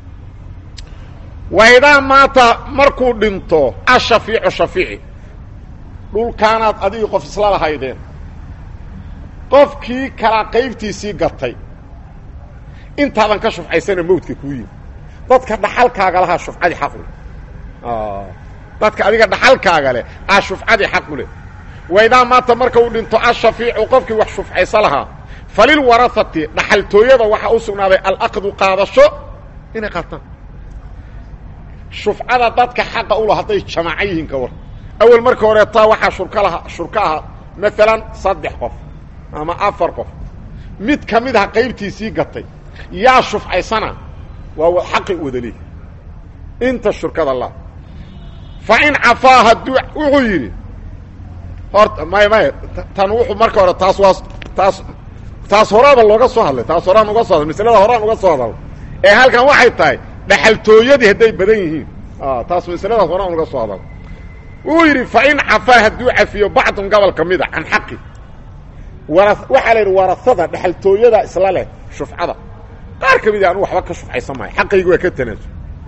waidaa maata markuu dhinto ashafiicu shafiici dhulkaanaad adigii qof isla lahaydeen qofkii kalaa qaybtiisii gatay intaadan ka shufcaysana mawdka kuu yimi dadka dhaxalkaaga lahaa shufcadii xaq leh dadka adiga dhaxalkaaga leh aa shufcadii xaqu leh waidaa maata marka uu dhinto ashafiicu qofkii wax shufcaysa lahaa falilwarahati dhaxaltooyada waxaa u sugnaaday alaqdu qaadasho inay qaataan shufcada dadka xaqa ula hadday jamaaco yihiin ka war awel marka horeetaa waxaa shurka laha shurka ahaa maalan saddex qof ama afar qof mid ka mid aha qaybtiisii gatay yaa shufcaysana waa xaqi wada leehi inta shurkada lah fa in cafaa hadduu wuxuu yidhi horta may may tan wuxuu marka hore taas waa taas taas horaaba looga soo hadlay taas horaan uga soo hadlay maslada horaan uga soo hadal ee halkan waxay tahay dhaxaltooyadii hadday badan yihiin taas masladaas horaan uga soo hadal wuu yidhi fa in cafaa hadduu cafiyo bacdun gobol ka mida can xaqi wara waxaa la yidhi warasada dhaxaltooyada isla leh shufcada qaar ka midi anu waxba ka shufcaysan maayo xaqaygi waa ka tanaasul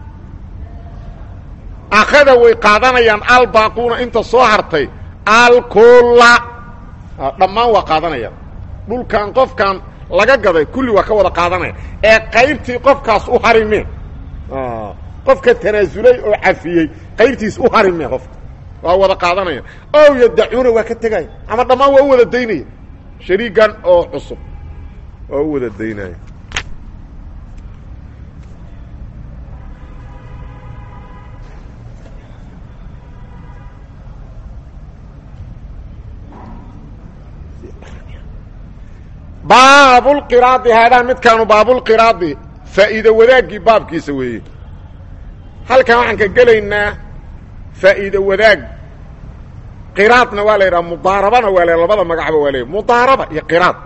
akhada way qaadanayaan albaaquuna inta soo hartay alkulla dhammaan waa qaadanayaan dhulkan qofkan laga gaday kulli waa ka wada qaadanaya ee qaybtii qofkaas u harime qofka tanaasulay oo cafiyey qaybtiis u harime qofka waa wada qaadanaya ow yadacuuna waa ka tegaya ama dhammaan waa u wada daynaya shariigan oo cusub waa u wada daynaya baabulqiraadi haadhaa midkaanu baabulqiraadi faa'iide wadaaggii baabkiisa weeye halkan waxaan ka gelaynaa faa'iide wadaag qiraadna waa la yidhaha mudaarabana waa la labada magacba waa la mudaaraba iyo qiraad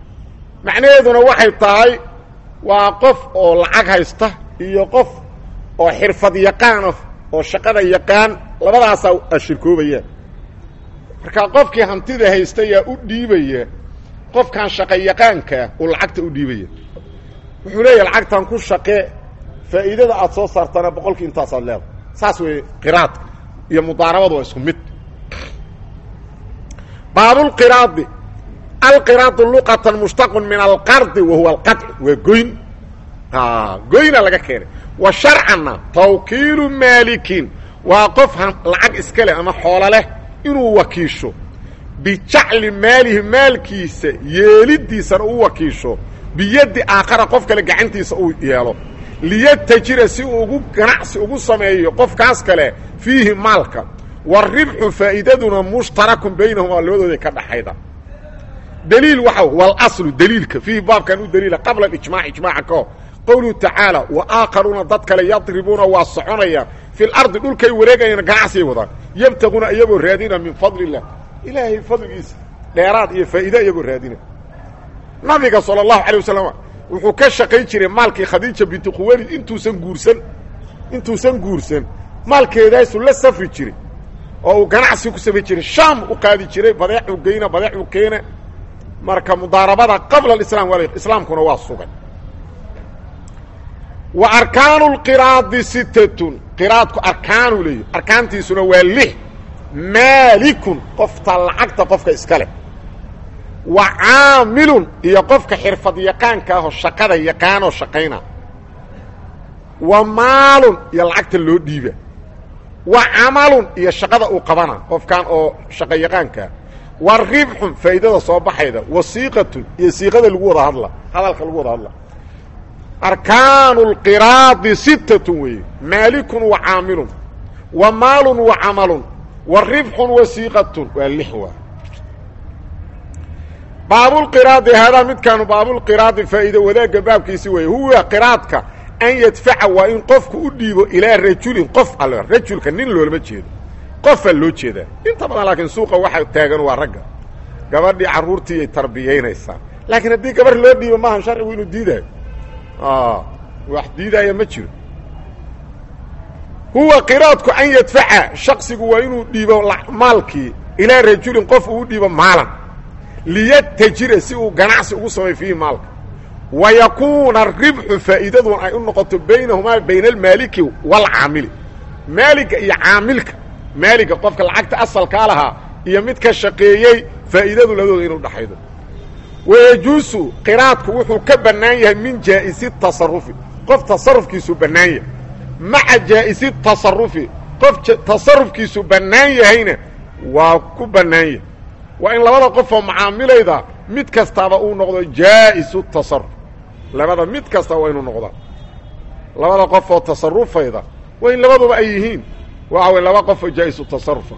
macnaheeduna waxay tahay waa qof oo lacag haysta iyo qof oo xirfad yaqaana oo shaqada yaqaan labadaasaa shirkoobayaan marka qofkii hantida haysta yaa u dhiibaya qofkan shaqa yaqaankaa uu lacagta u dhiibaya wuxuu leeyahay lacagtan ku shaqee faa'iidada aad soo saartana boqolkii intaasaad leedahay saas wey qiraadka iyo mudaarabadu waa isku mid baabulqiraadi alqiraadu luqatan mushtaqun min alqardi wa huwa alqaطci waa goyn goyna laga keenay wa sharcanna tawkiilu maalikin waa qof lacag iska leh ama xoolo leh inuu wakiisho bijacli maalihi maalkiisa yeelidiisana u wakiisho biyaddi aakhara qof kale gacantiisa uu yeelo liyatajira si uu ugu ganacsi ugu sameeyo qofkaas kale fiihi maalka waribxu faa'iidaduna mushtarakun baynahumaa labadooda ka dhaxayda dliil waxa wاlaslu dliilka fiihi baabkan u daliila qabla ijmac ijmaaca ka hor qowluhu tacaala waaakharuuna dad kale yadribuuna waa soconayaan fi lardi dhulkay wareegayaan ganacsigay wadaan yabtaguuna iyagoo raadina min fadli illah ilaahay fadligiisa dheeraad iyo faa'iide iyagoo raadina nabiga salى اlahu alيه wasalam wuxuu ka shaqayn jiray maalkii khadiija binti khuwaylid intuusan guursan intuusan guursan maalkeedaasu la safri jiray oo uu ganacsi ku samayn jiray shaam u qaadi jiray badeecuu geyna badeecuu keena marka mudaarabada qabla اislam islaamkuna waa sugay wa arkaanu اlqiraadi sitatun qiraadku arkaanuu leeyahy arkaantiisuna waa lix maalikun qofta lacagta qofka iska leh wa caamilun iyo qofka xirfad yaqaanka ahoo shaqada yaqaanoo shaqayna wa maalun iyo lacagta loo dhiiba wa camalun iyo shaqada uu qabana qofkan oo shaqa yaqaankaa wa ribxun faa'iidada soo baxayda wa siiqatun iyo siiqada lagu wada hadla hadalka lagu wada hadla arkaanu اlqiraadi sittatun weeye maalikun wa caamilun wa maalun wa camalun wa ribxun wa siiqatun waa lix waa baabulqiraadi haadaa midkaanu baabulqiraadi faa'iido wadaagga baabkiisi weeye huwa qiraadka an yadfaca waa in qofku u dhiibo ilaa rajulin qof alle rajulka nin loolama jeedo qofaa loo jeedaa inta badan laakiin suuqa waxa taagan waa ragga gabadhii carruurtii ay tarbiyaynaysaa laakiin haddii gabar loo dhiibo maahan sharcigu inuu diidaayo wax diidaaya ma jiro huwa qiraadku an yadfaca shaksigu waa inuu dhiibo maalkii ilaa rajulin qof uu u dhiibo maalan liyatajira si uu ganacsi ugu samay fiihi maalka wa yakuuna aribxu faa'iidaduna ay u noqoto baynahumaa bayna almaaliki waalcaamili maaliga iyo caamilka maaliga qofka lacagta asalkaa lahaa iyo mid ka shaqeeyey faa'iidadu labadooda inu dhaxaydo wayajuusu qiraadku wuxuu ka bannaan yahay min jaa'isi tasarufi qof tasarufkiisu bannaan yahay maca jaa'isi tasarufi qof tasarufkiisu bannaan yahayna waa ku bannaan yahay waa in labada qofoo macaamilayda mid kastaaba uu noqdo jaa'isu tasaruf labada mid kasta waa inuu noqdaa labada qofoo tasarufayda waa in labaduba ay yihiin waxa way laba qofoo jaa'isu tasarufa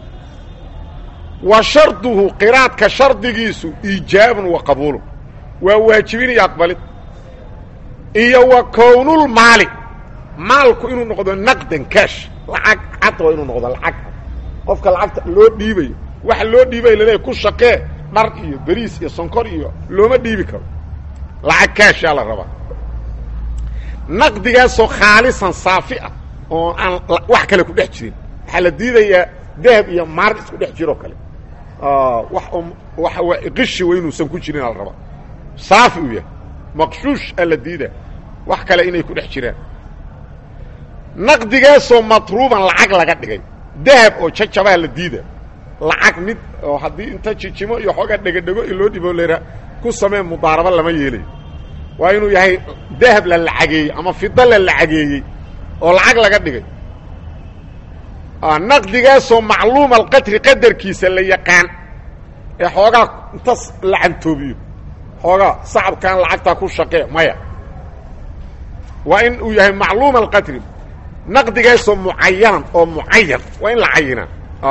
wa sharduhu qiraadka shardigiisu iijaabun wa qabuulun waa waajibin iyo aqbalid iyo wa kownulmaali maalku inuu noqdo naqdan kaash lacag cad waa inuu noqdo lacag qofka lacagta loo dhiibayo waxa loo dhiibay laleeyahy ku shaqee dhar iyo beriis iyo sonkor iyo looma dhiibi karo lacag kaashaa la rabaa naqdigaasoo khaalisan saafi ah oo aan wax kale ku dhex jirin waxaa la diidayaa dahab iyo maar isku dhex jiroo kale wax waxa waa qishi wa inuusan ku jirin aa la rabaa saafi uu yahay maqshuush aa la diida wax kale inay ku dhex jiraan naqdigaasoo matruuban lacag laga dhigay dahab oo jajabaa la diida lacag mid oo haddii inta jijimo iyo xoogaa dhegodhego i loo dhibo lera ku samee mudaarabo lama yeelayo waa inuu yahay dahab la lacageeyey ama fida la lacageeyey oo lacag laga dhigay naqdigaasoo macluuma alqadri qadarkiisa la yaqaan ee xoogaa intas la cantoobiyo xoogaa sacabkan lacagtaa ku shaqee maya waa in uu yahay macluuma alqadri naqdigaasoo mucayanan oo mucayan waa in la cayinaa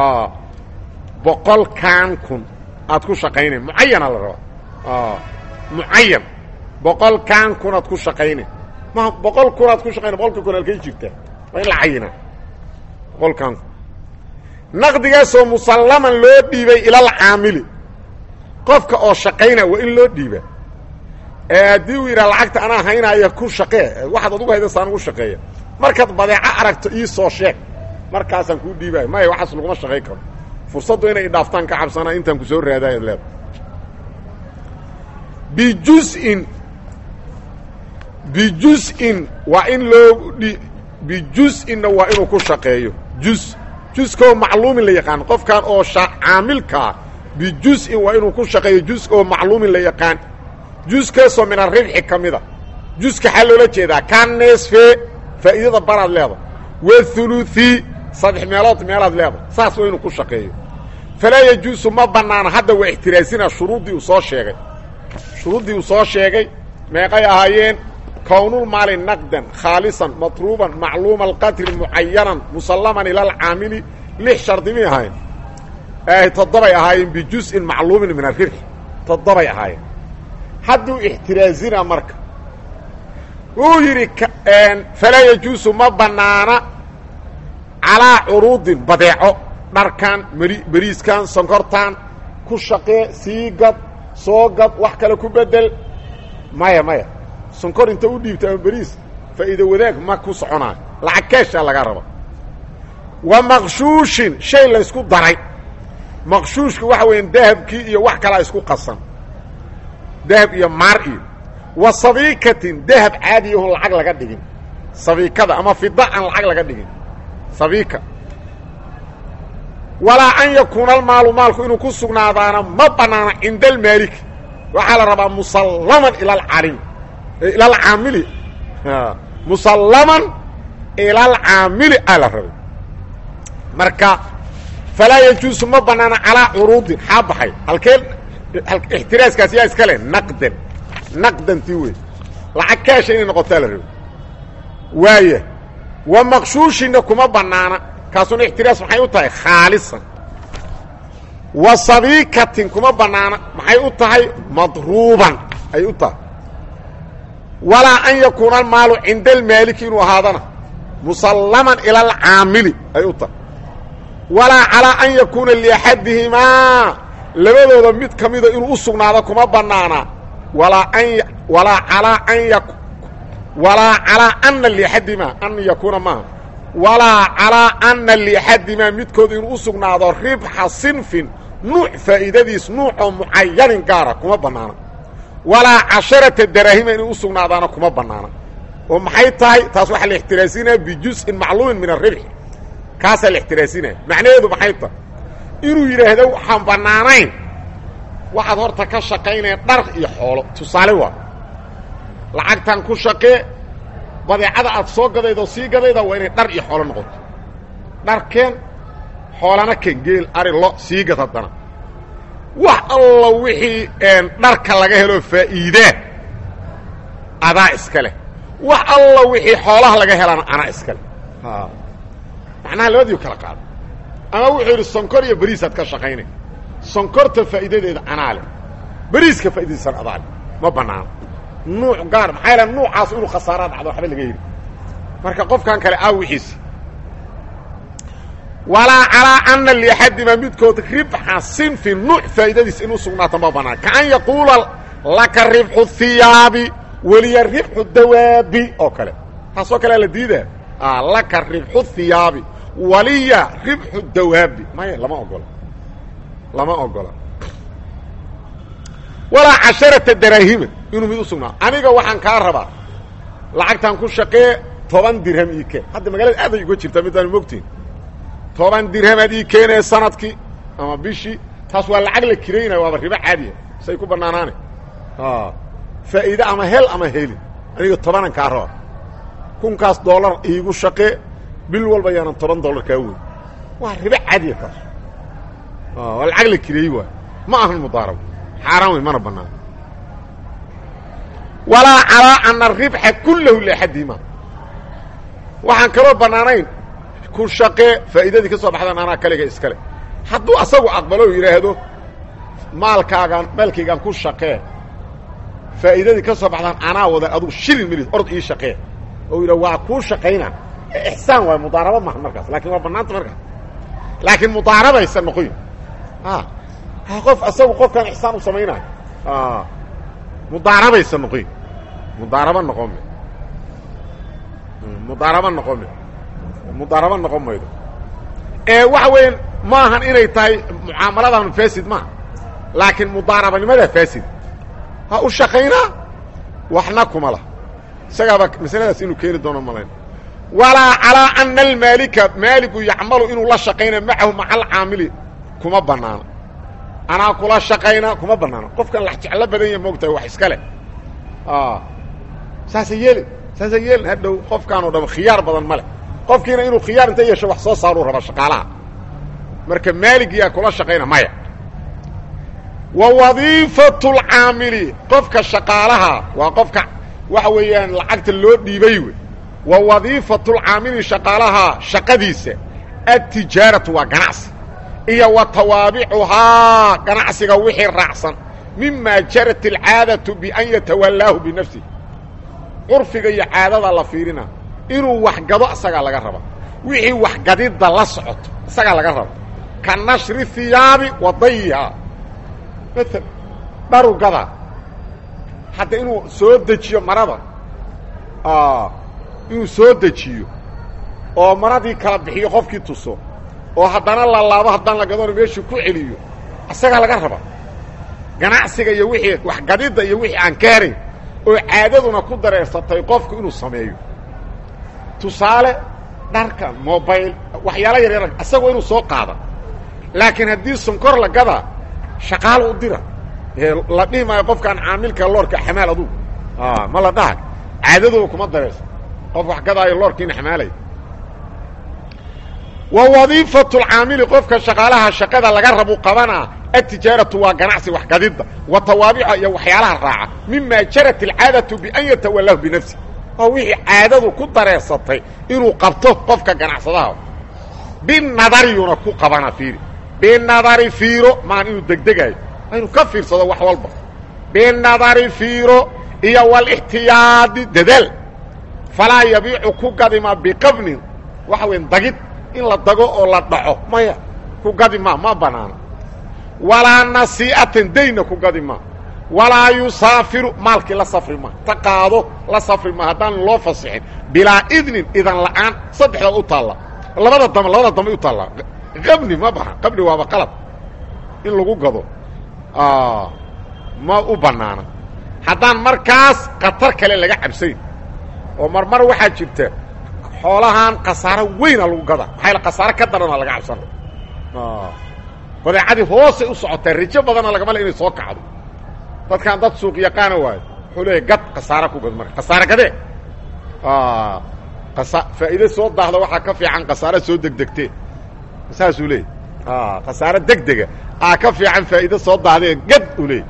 boqolkan kun aad ku shaqaynay mucayana la rabaa mucayan boqolkan kun aad ku shaqaynay ma boqol kun aad ku shaqaynay boqolka kun halkay jirtaa waa in la cayinaa boqolkan kun naqdigaasoo musallaman loo dhiibay ilalcaamili qofka oo shaqayna waa in loo dhiiba ee haddii uu yidhaha lacagta anaa haynaya ku shaqee waxaad adugu haydasaan ugu shaqeeya markaad badeeco aragto ii soo sheeg markaasaan kuu dhiibaayo maya waxaas laguma shaqayn karo fursaddu inay idhaaftaan ka cabsanaa intaan ku soo raadaayad leeda bijuz'in bijuz-in waa in loo bijuz-inna waa inuu ku shaqeeyo juz juskoo macluumin la yaqaan qofkan oo caamilkaa bijuz-in waa inuu ku shaqeeyo juska oo macluumin la yaqaan juskaasoo min aribxi ka mida juska xaa loola jeedaa ka neesfe faa'iidada baraad leeda wathuluthi saddex meelood meelaad leeda saas waa inuu ku shaqeeyo falaa yajuusu ma bannaana hadda waa ixtiraasina shuruuddii uu soo sheegay shuruuddii uu soo sheegay meeqay ahaayeen kownulmaali naqdan khaalisan matruuban macluuma alqadri mucayanan musallaman ila alcaamili lix shardi mi ahayn toddobay ahaayeen bijuz'in macluumin min aribxi toddobay ahaayeen hadduu ixtiraazina marka wuu yidhi falaa yajuusu ma bannaana calaa curuudin badeeco dharkan mari beriiskan sonkortan ku shaqee sii gad soo gad wax kale ku bedel maya maya sonkor inta u dhiibta ama beriis faa'iido wadaag ma ku soconaayo lacag keeshaa laga raba wa maqshuushin shay laysku daray maqshuushka waxa weeyaan dahabkii iyo wax kalaa isku qasan dahab iyo maar iyo wa sabiikatin dahab caadi ahon lacag laga dhigin sabiikada ama fida aan lacag laga dhigin sabiika walaa an yakuuna almaalu maalku inuu ku sugnaadaana ma bannaana cinda almaaliki waxaa la rabaa musallaman ila alcalim ila alcaamili musallaman ila alcaamili aa la rabay marka falaa yajuusu ma bannaana calaa curuudin xaa baxay halkee ixtiraaskaas yaa iska leh naqdan naqdantii wey lacag kaasha inay noqotaa la rabay waaya wa maqshuushinna kuma bannaana kaasuna ixtiraas maxay u tahay khaalisan wa sabiikatin kuma bannaana maxay u tahay madruuban ay u tahay walaa an yakuuna almaalu cinda almaaliki inuu ahaadana musallaman ila alcaamili ay u tahay walaa calaa an yakuuna liaxadihimaa labadooda mid ka mida inuu u sugnaado kuma bannaana walaa an walaa calaa an ya walaa calaa anna liaxadihimaa an yakuuna maaha walaa calaa anna liaxadimaa midkood inuu u sugnaado ribxa sinfin nuuc faa'iidadiis nuucoo mucayanin gaara kuma bannaana walaa casharata daraahima inay u sugnaadaana kuma bannaana oo maxay tahay taas waxaa la ixtiraasinaya bijuz'in macluumin min aribxi kaasaa la ixtiraasinaya macnaheedu maxay tahay inuu yidhaahdo waxaan bannaanayn waxaad horta ka shaqaynaya dhar iyo xoolo tusaale waa lacagtan ku shaqee badeecada aad soo gadaydoo sii gadayda waa inay dhar iyo xoolo noqoto dharkeen xoolana ken geel ari lo sii gad haddana wax alla wixii dharka laga helo faa'iidaa adaa iska leh wax alla wixii xoolaha laga helana anaa iska leh macnaha labadiiu kala qaada ama wuxuu yidhi sonkor iyo beriisaad ka shaqaynay sonkorta faa'iidadeeda anaa leh beriiska faaidadiisan adaa leh ma bannaano nuuc gaar maxaa yaele nuucaas inuu khasaaraa dhacdo waxba laga heli marka qofkan kale aa wixiisi walaa calaa anna liaxadima midkood ribxa sinfin nuuc faa'iidadiis inuu sugnaato ma bannaan kaan yaquula laka ribxu hiyaabi weliya ribxu dawaabi oo kale taasoo kalea la diidaa laka ribxu hiyaabi waliya ribxu dawaabi maya lama ogola lama ogola walaa casharata daraahima inuu mid u sugnaa aniga waxaan kaa rabaa lacagtaan ku shaqee toban dirham ii keen hadda magaalada aaday uga jirtaa midaanu mogtiin toban dirhamaad ii keenee sanadkii ama bishii taas waa lacag la kiraynaya waaba ribo caadiya say ku bannaanaane faa'iide ama hel ama helin aniga tobanan kaa raba kunkaas dollar iigu shaqee bil walba yaanan toban dollar kaa weyn waa ribo caadiya taas waa lacag la kireeyey waay ma ahan mudaarabo xaaraan wey mana bannaan walaa calaa ana aribxa kullahu liaxadihima waxaan kaloo bannaanayn ku shaqee faa'iidadii ka soo baxdaan anaa kaliga iskale hadduu asagu aqbalo oo yidhaahdo maalkaagaan maalkaygaan ku shaqee faa'iidadii ka soo baxdaan anaa wada adugu shilin milis ord ii shaqee oo yidhah waa kuu shaqayna ixsaan waay mudaarabo maha markaas laakiin waa bannaanta markaas laakiin mudaarabaysa noqoyn qof asagu qofkaan ixsaan u samaynayo mudaarabaysa noqoyn mudaaraba noqon mudaaraba noqon mudaaraba noqon maydo ee waxa weeyaan maahan inay tahay mucaamaladan fasid maaha laakiin mudaarabanimada fasid ha u shaqaynaa waxna kuma lah isagaaba masaladaas inuu keeni doono malayn walaa calaa ana almaalika maaligu yacmalu inuu la shaqayna macahu maca alcaamili kuma banaano anaa kula shaqayna kuma banaano qofkan lax jeclo badan yaha moogtahay wax iska leh saasa yeelin saasa yeelin hadhow qofkaan o dham khiyaar badan ma leh qofkiina inuu khiyaar inta yeesho wax soo saaruu raba shaqaalaha marka maaligiyaa kula shaqayna maya wa wadiifatu lcaamili qofka shaqaalaha waa qofka waxa weeyaan lacagta loo dhiibay wey wa wadiifatu lcaamili shaqaalaha shaqadiisa adtijaaratu waa ganacsi iyo wa tawaabicuhaa ganacsiga wixii raacsan mima jarat alcaadatu bian yatawallaahu binafsihi curfiga iyo caadada la fiirina inuu waxgado isagaa laga raba wixii waxgadidda la socoto isagaa laga raba ka nashri hiyaabi wa dayihaa maala dharu gada hadda inuu soo dejiyo marada inuu soo dejiyo oo maradii kala bixiyo qofkii tuso oo haddana la laabo haddaan la gadona meeshuu ku celiyo isagaa laga raba ganacsiga iyo wixii waxgadidda iyo wixii aan kaarayn oo caadaduna ku dareersatay qofku inuu sameeyo tusaale dharka mobail waxyaala yaryar isagoo inuu soo qaada laakiin haddii sonkor la gadaa shaqaalo u dira la dhihi maayo qofkaan caamilka loorka xamaal adugu ma la dhaha caadadooda kuma dareersa qof wax gadaayo loorkiina xamaalaya wa wadiifatu lcaamili qofka shaqaalaha shaqada laga rabu qabanaa atijaaratu waa ganacsi waxgadidda wa tawaabica iyo waxyaalaha raaca mima jarat alcaadatu bian yatawallahu binafsi oo wixii caadadu ku dareersatay inuu qabto qofka ganacsadaha binadariyuna ku qabana fiiri binadari fiiro maan inuu degdegayo inuu ka fiirsado wax walba binadari fiiro iyo walixtiyaadi dadaal falaa yabiicu ku gadima biqabnin waxa weya dagid in la dago oo la dhaco maya ku gadi ma ma banaano walaa nasii'atan dayna ku gadi ma walaa yusaafiru maalkii la safri ma ta qaado la safri ma haddaan loo fasixin bilaa idnin idan la'aan saddexdaad u taalla labada dam labada dambay u taallaa qabni ma baha qabni waaba qalab in lagu gado ma u bannaana haddaan markaas khatar kale laga cabsayn oo marmar waxaa jirta xoolahan khasaaro weyna lagu gadaa maxaa khasaaro ka darana laga cabsana badeecadii hoosay u socotaa rijo badanna lagama le inay soo kacdo dadkaan dad suuq yaqaana waayo wuxuu leeyahy gad khasaaro ku gad marka khasaare gadee asa faa'iide soo daahda waxaa ka fiican khasaaro soo degdegtee saasuu leeyay khasaaro degdega aa ka fiican faa'iide soo daahdee gad uu leeyay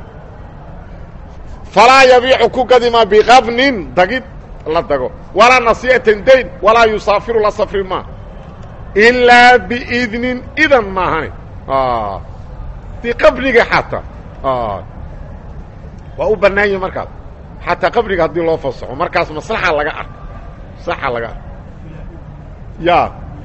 falaa yabiicu ku gadima biqabnin dagid la dago walaa nasii'atan dayn walaa yusaafiru la safri ma ilaa biidnin idan maahane di qabriga xataa waa u bannaan yahi markaas xataa qabriga haddii loo fasaxo markaas maslaxa laga arko maslaxa laga arko ya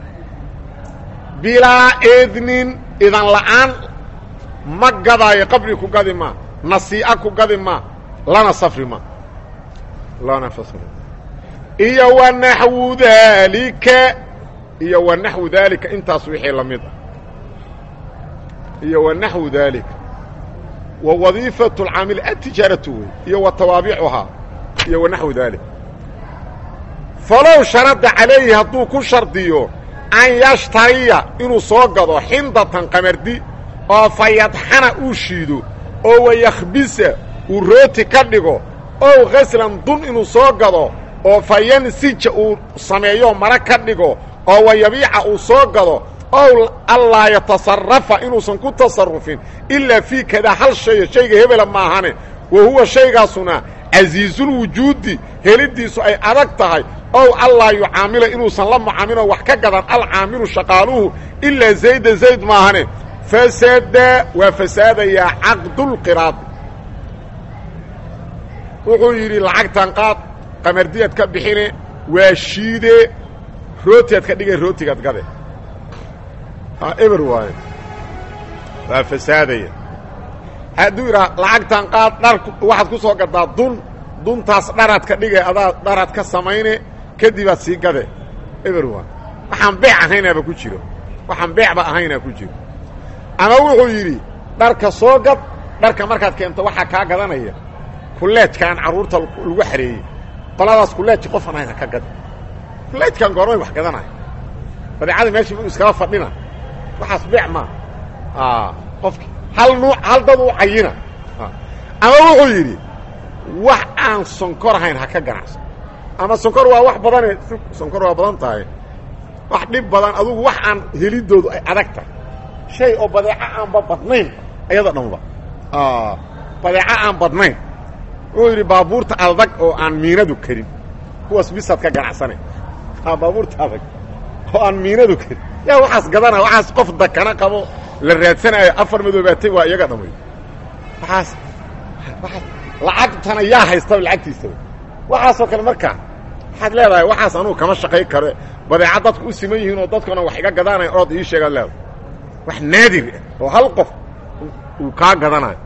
bilaa idnin idan la'aan ma gadaayo qabri ku gadi maa nasii'a ku gadi maa lana safri ma lana fasri iyo wa naxwu daalika iyo wa naxwu daalika intaas wixii la mid ah iyo wa naxwu daalika wa wadiifatu اlcaamil atijaaratu wey iyo wa tawaabicuhaa iyo wa naxwu daalika falow sharada calayhi hadduu ku shardiyo an yashtariya inuu soo gado xindatan qamardi oo fa yadxana uu shiido oo wayakhbisa uu rooti ka dhigo ow khaslan dun inuu soo gado oo fa yansija uu sameeyo mara ka dhigo oo wayabiica uu soo gado ow allaa yatasarafa inuusan ku tasarufin ilaa fii kadaa hal shayo shayga hebela maahane wa huwa shaygaasuna casiizulwujuudi helidiisu ay adag tahay ow allaa yucaamila inuusan la mucaamilo wax ka gadan alcaamilu shaqaaluhu ilaa zayda zayd maahane fasada waa fasaadayaa caqdulqiraad wuxuu yidhi lacagtan qaad qamardiyaad ka bixine waa shiide rootiaad ka dhigay rootigaad gade eber waaye waa fasaadaya hadduu yidhaha lacagtan qaad dhar waxaad ku soo gadaa dun duntaas dharaad ka dhigay adaa dharaad ka samayne kadibaad sii gade everyone waxaan beec ahaynaaba ku jiro waxaan beecba ahaynaa ku jiro ama wuxuu yidhi dharka soo gad dharka markaad keento waxaa kaa gadanaya kuleejkaan carruurta lagu xareeyey qoladaas kuleeji qofan ahayn ha ka gada kuleejkaan goormay wax gadanaya badeecada meeshii mu iskala fadhina waxaas beec maa qofki hal nuuc hal dad u cayina ama wuxuu yidhi wax aan sonkor ahayn ha ka ganacso ama sonkor waa wax badane sonkor waa badan tahay wax dhib badan adugu wax aan helidoodu ay adag tahay shay oo badeeco aanba badnayn ayada dhanba badeeco aan badnayn wuxuu yidhi baabuurta adag oo aan miinadu karin kuwaas bisaad ka ganacsana baabuurta adag oo aan miinadu karin yaa waxaas gadana waxaas qof dakana qabo la raadsanayo afar madoobaatay waa iyaga dhamay waaas waaas lacagtana yaa haystaba lacagtiisaba waxaasoo kale markaa waxaad leedahay waxaas anugu kama shaqay karo badeeca dadku u siman yihiin oo dadkuna wax iga gadanayo ood ii sheegaad leedahay wax naadir ah oo hal qof uu kaa gadanayo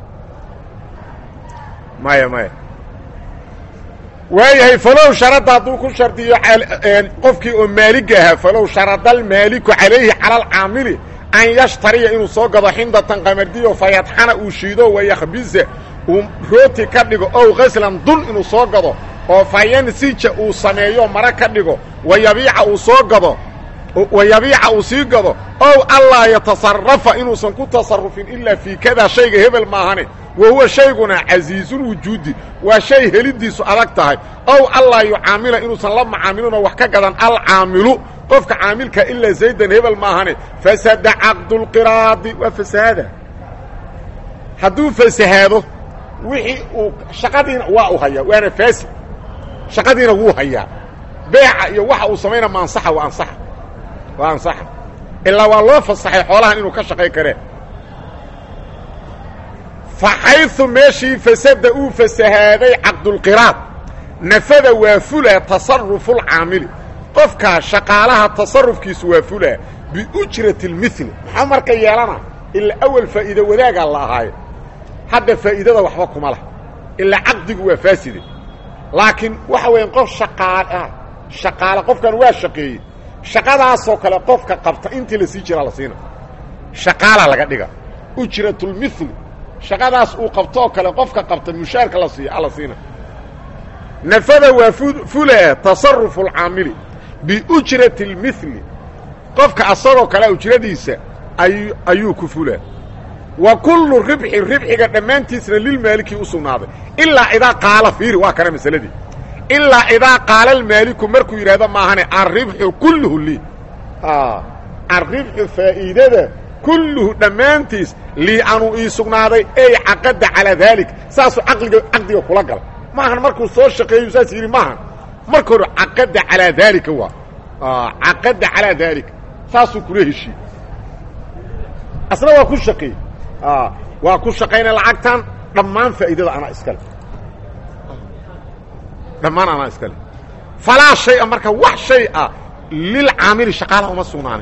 maya maya waayahay falow sharada hadduu ku shardiyo qofkii oo maaliga ahaa falow sharada almaaliku calayhi cala alcaamili an yashtariya inuu soo gado xindatan qamardiyo fayadxana uu shiido wayakhbisa uu rooti ka dhigo ow khaslan dun inuu soo gado oo fayansija uu sameeyo mare ka dhigo wayabiica uu soo gado wayabiica uu sii gado ow allaa yatasarafa inuusan ku tasarufin ilaa fii kada shayga hebel maahane wa huwa shayguna casiizulwujuudi waa shay helidiisu adag tahay ow allaa yucaamila inuusan la macaamilinoo wax ka gadan alcaamilu qofka caamilka ilaa zaydan hebel maahane fasada caqdulqiraadi waa fasahaada hadduu fasahaado wixii uu shaqadiina waa u hayaa waana faasid shaqadiina wuu hayaa beeca iyo waxa uu samayna ma ansaxa waa ansaxa waa ansaxa ilaa waa loo fasaxay xoolahan inuu ka shaqay karee fa xayثu meeshii fasada uu fasahaaday caqdulqiraad nafada waa fula tasarufulcaamili qofkaa shaqaalaha tasarufkiisu waa fulaa biujrati اlmili maxaa marka yeelana ilaa awal faa'iida wadaagaa la ahaayo hadda faa'iidada waxba kuma lah ilaa caqdigu waa faaside laakiin waxa weeyaan qof shaqaal shaqaale qofkan waa shaqeeyey shaqadaasoo kale qofka qabta intii la sii jiraa la siina shaqaalaa laga dhiga ujratulmithli shaqadaas uu qabtooo kale qofka qabta mushaarka la siiya ala siina nafada waa fulaa tasarufu alcaamili biujrati اlmithli qofka asagoo kale ujradiisa ay ayuu ku fulaa wa kullu ribxin ribxiga dhammaantiisna lilmaaliki u sugnaaday ilaa idaa qaala fiiri waa kana masaladii ilaa idaa qaala almaaliku markuu yidhahdo maahane alribxu kulluhu lii alribxu faa'iidada kulluhu dhammaantiis lii anuu ii sugnaaday ey caqada calaa daalik saasuu caqliga caqdiga kula galay maahan markuu soo shaqeeyu saas yidhi maahan marka hore caqada calaa daalika waa caqada calaa daalika saasuu kula heshiyey asna waa ku shaqeey waa ku shaqayna lacagtan dhammaan faa'iidada anaa iskale dhammaan anaa iskale falaa shaya marka wax shay ah lilcaamili shaqaalaha uma sugnaanin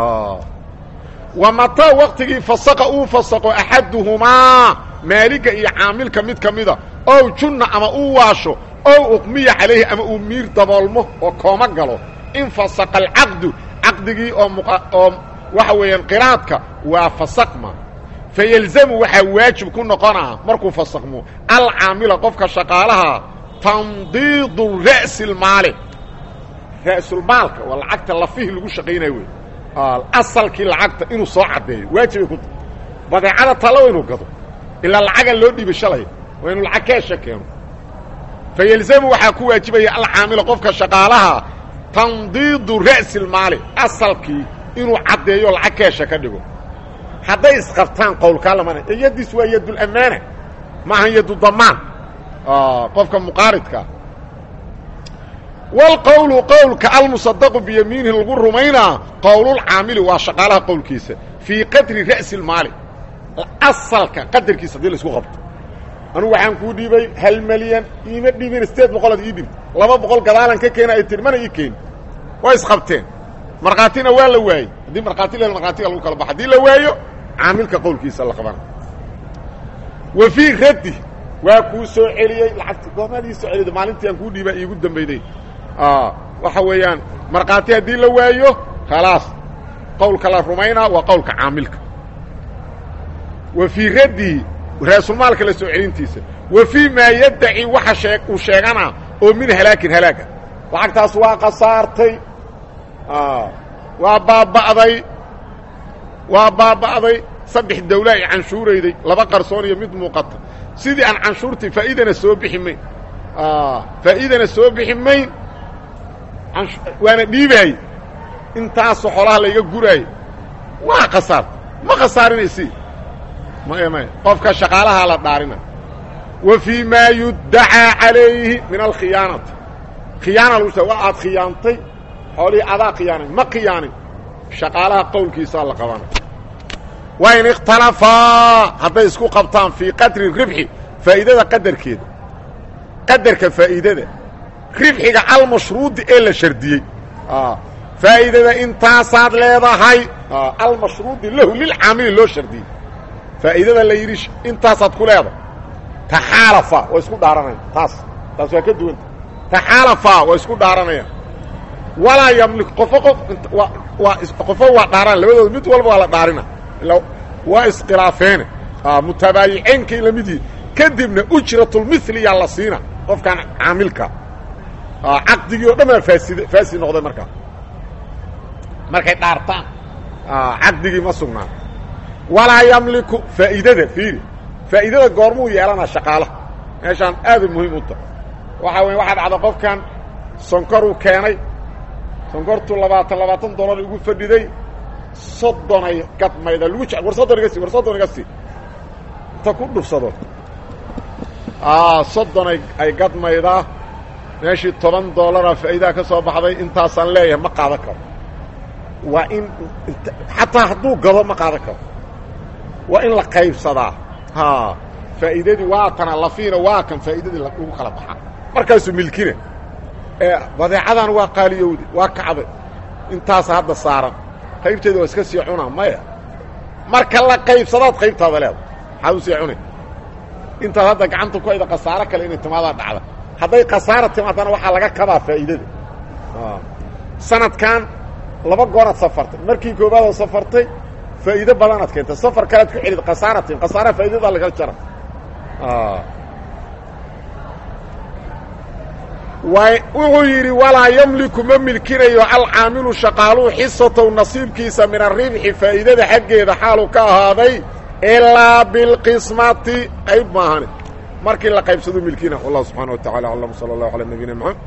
wa mataa waktigii fasaqa uu fasaqo axaduhumaa maaliga iyo caamilka mid ka mida ow junna ama uu waasho ow uqmiya calayhi ama uu miir daboolmo oo kooma galo in fasaqa alcaqdu caqdigii oo oo waxa weeyaan qiraadka waa fasaqma fayelzamu waxaa waajib ku noqonaa markuu fasaqmo alcaamila qofka shaqaalaha tandiidu ra'si lmaali ra'sulmaalka waa lacagta lafihii lagu shaqaynaya wey asalkii lacagta inuu soo caddeeyo waajibay ku tahay badeecada talla wa inuu gado ilaa lacaga loo dhiibay shalay waa inuu lacag keesha keeno fayelzamu waxaa ku waajibaya alcaamila qofka shaqaalaha tandiidu ra'si lmaali asalkii inuu caddeeyo lacag keesha ka dhigo hadday isqabtaan qowlkaa lamana yaddiis waa yadulamaana ma ahan yadudamaan qofka muqaaridkaa wlqowlu qowlka almusadaqu biyamiinihi lagu rumaynaa qowlulcaamili waa shaqaalaha qowlkiisa fii qadri ra'si lmaali asalka qadarkiisa haddii laisku qabto anugu waxaan kuu dhiibay hal malyan iima dhiibin sideed boqolaad ii dhibta laba boqol gadaalan ka keena ay tiri mana ii keeni waa isqabteen markhaatina waa la waayey haddii markhaati la markhaatiga lagu kala baxo haddii la waayo caamilka qowlkiisa la qabana wa fii raddi waa kuu soo celiyey lacagti goomaad ii soo celida maalintii aan kuu dhiibaa iigu dambeyday waxa weeyaan markhaati haddii la waayo khalaas qowlka la rumaynaa waa qowlka caamilka wa fii raddihi raasulmaalka la soo celintiisa wa fii maa yaddaci waxa shee uu sheeganaa oo min halaakin halaaga lacagtaas waa khasaartay waa baaba'day waa baaba'day saddex dawla ay canshuurayday laba qarsoon iyo mid muuqata sidii aan canshuurtii faa'iidana soo bixi mayn faa'iidana soo bixi mayn waana dhiibaay intaasoo xoolaha layga guraayo waa khasaarta ma khasaarinaysi maya maya qofka shaqaalahaa la dhaarina wa fii maa yuddacaa calayhi min alkhiyaanati khiyaana lagu sa waa aad khiyaantay xoolihii adaa khiyaanay ma khiyaanin shaqaalaha qowlkiisaa la qabana wain ikhtalafaa hadday isku qabtaan fii qadri ribxi faa'iidada qadarkeeda qadarka faa'iidada ribxiga almashruudi ee la shardiyey faa'iidada intaasaad leedahay almashruudi lahu lilcaamili loo shardiyey faa'iidada la yidhi intaasaad ku leedahay taxaalafa waa isku dhaaranaya taas taas waa ka duwanta taxaalafa waa isku dhaaranaya walaa yamlik qofo qof waa qofo waa dhaaran labadooda mid walba waa la dhaarina waa iskhilaafeene mutabaayiceenkay la mid yihi kadibna ujratulmiliyaa la siina qofkan caamilka caqdigii o dhan baa faasid faasid noqday markaa markay dhaartaan caqdigii ma sugnaan walaa yamliku faa'iidada fiiri faa'iidada goormuu yeelanaa shaqaalaha meeshaan aaday muhiim u tahay waxaa weya waxaa dhacda qofkan sonkoruu keenay sonkortuu labaatan labaatan dollar ugu fadhiday soddonay gadmayda lagu je war soddon iga sii war soddon iga sii inta ku dhufsado soddonay ay gadmaydaa meeshii toban dollaraa faa'iidaha ka soo baxday intaasaan leeyahay ma qaadan karo waa in xataa hadduu gado ma qaadan karo waa in la qaybsadaa ha faa'iidadii waa kana lafiina waa kan faa'iidadii lagu kala baxaa markaasuu milkina ee badeecadan waa qaaliyowde waa kacday intaasa hadda saaran qaybteeda waa iska sii cunaa maya marka la qaybsadaad qaybtaada leeda maxaad u sii cunay intaad hadda gacanta ku ayda khasaaro kale inay timaadaa dhacda hadday khasaara timaadana waxaa laga kabaa faa'iidada sanadkan laba gooraad safartay markii koobaadoo safartay faa'iido badanaad keentay safar kalead ku celid khasaara tim khasaara faa'idadaa lagala jara wuxuu yidhi walaa yamliku ma milkinayo alcaamilu shaqaaluhu xisatow nasiibkiisa min aribxi faa'iidada xaggeeda xaalu ka ahaaday ilaa bilqismati qayb maahane markii la qaybsado milkina wallahu subxana wa tacala aclam sala allahu ala nabiyina mxamed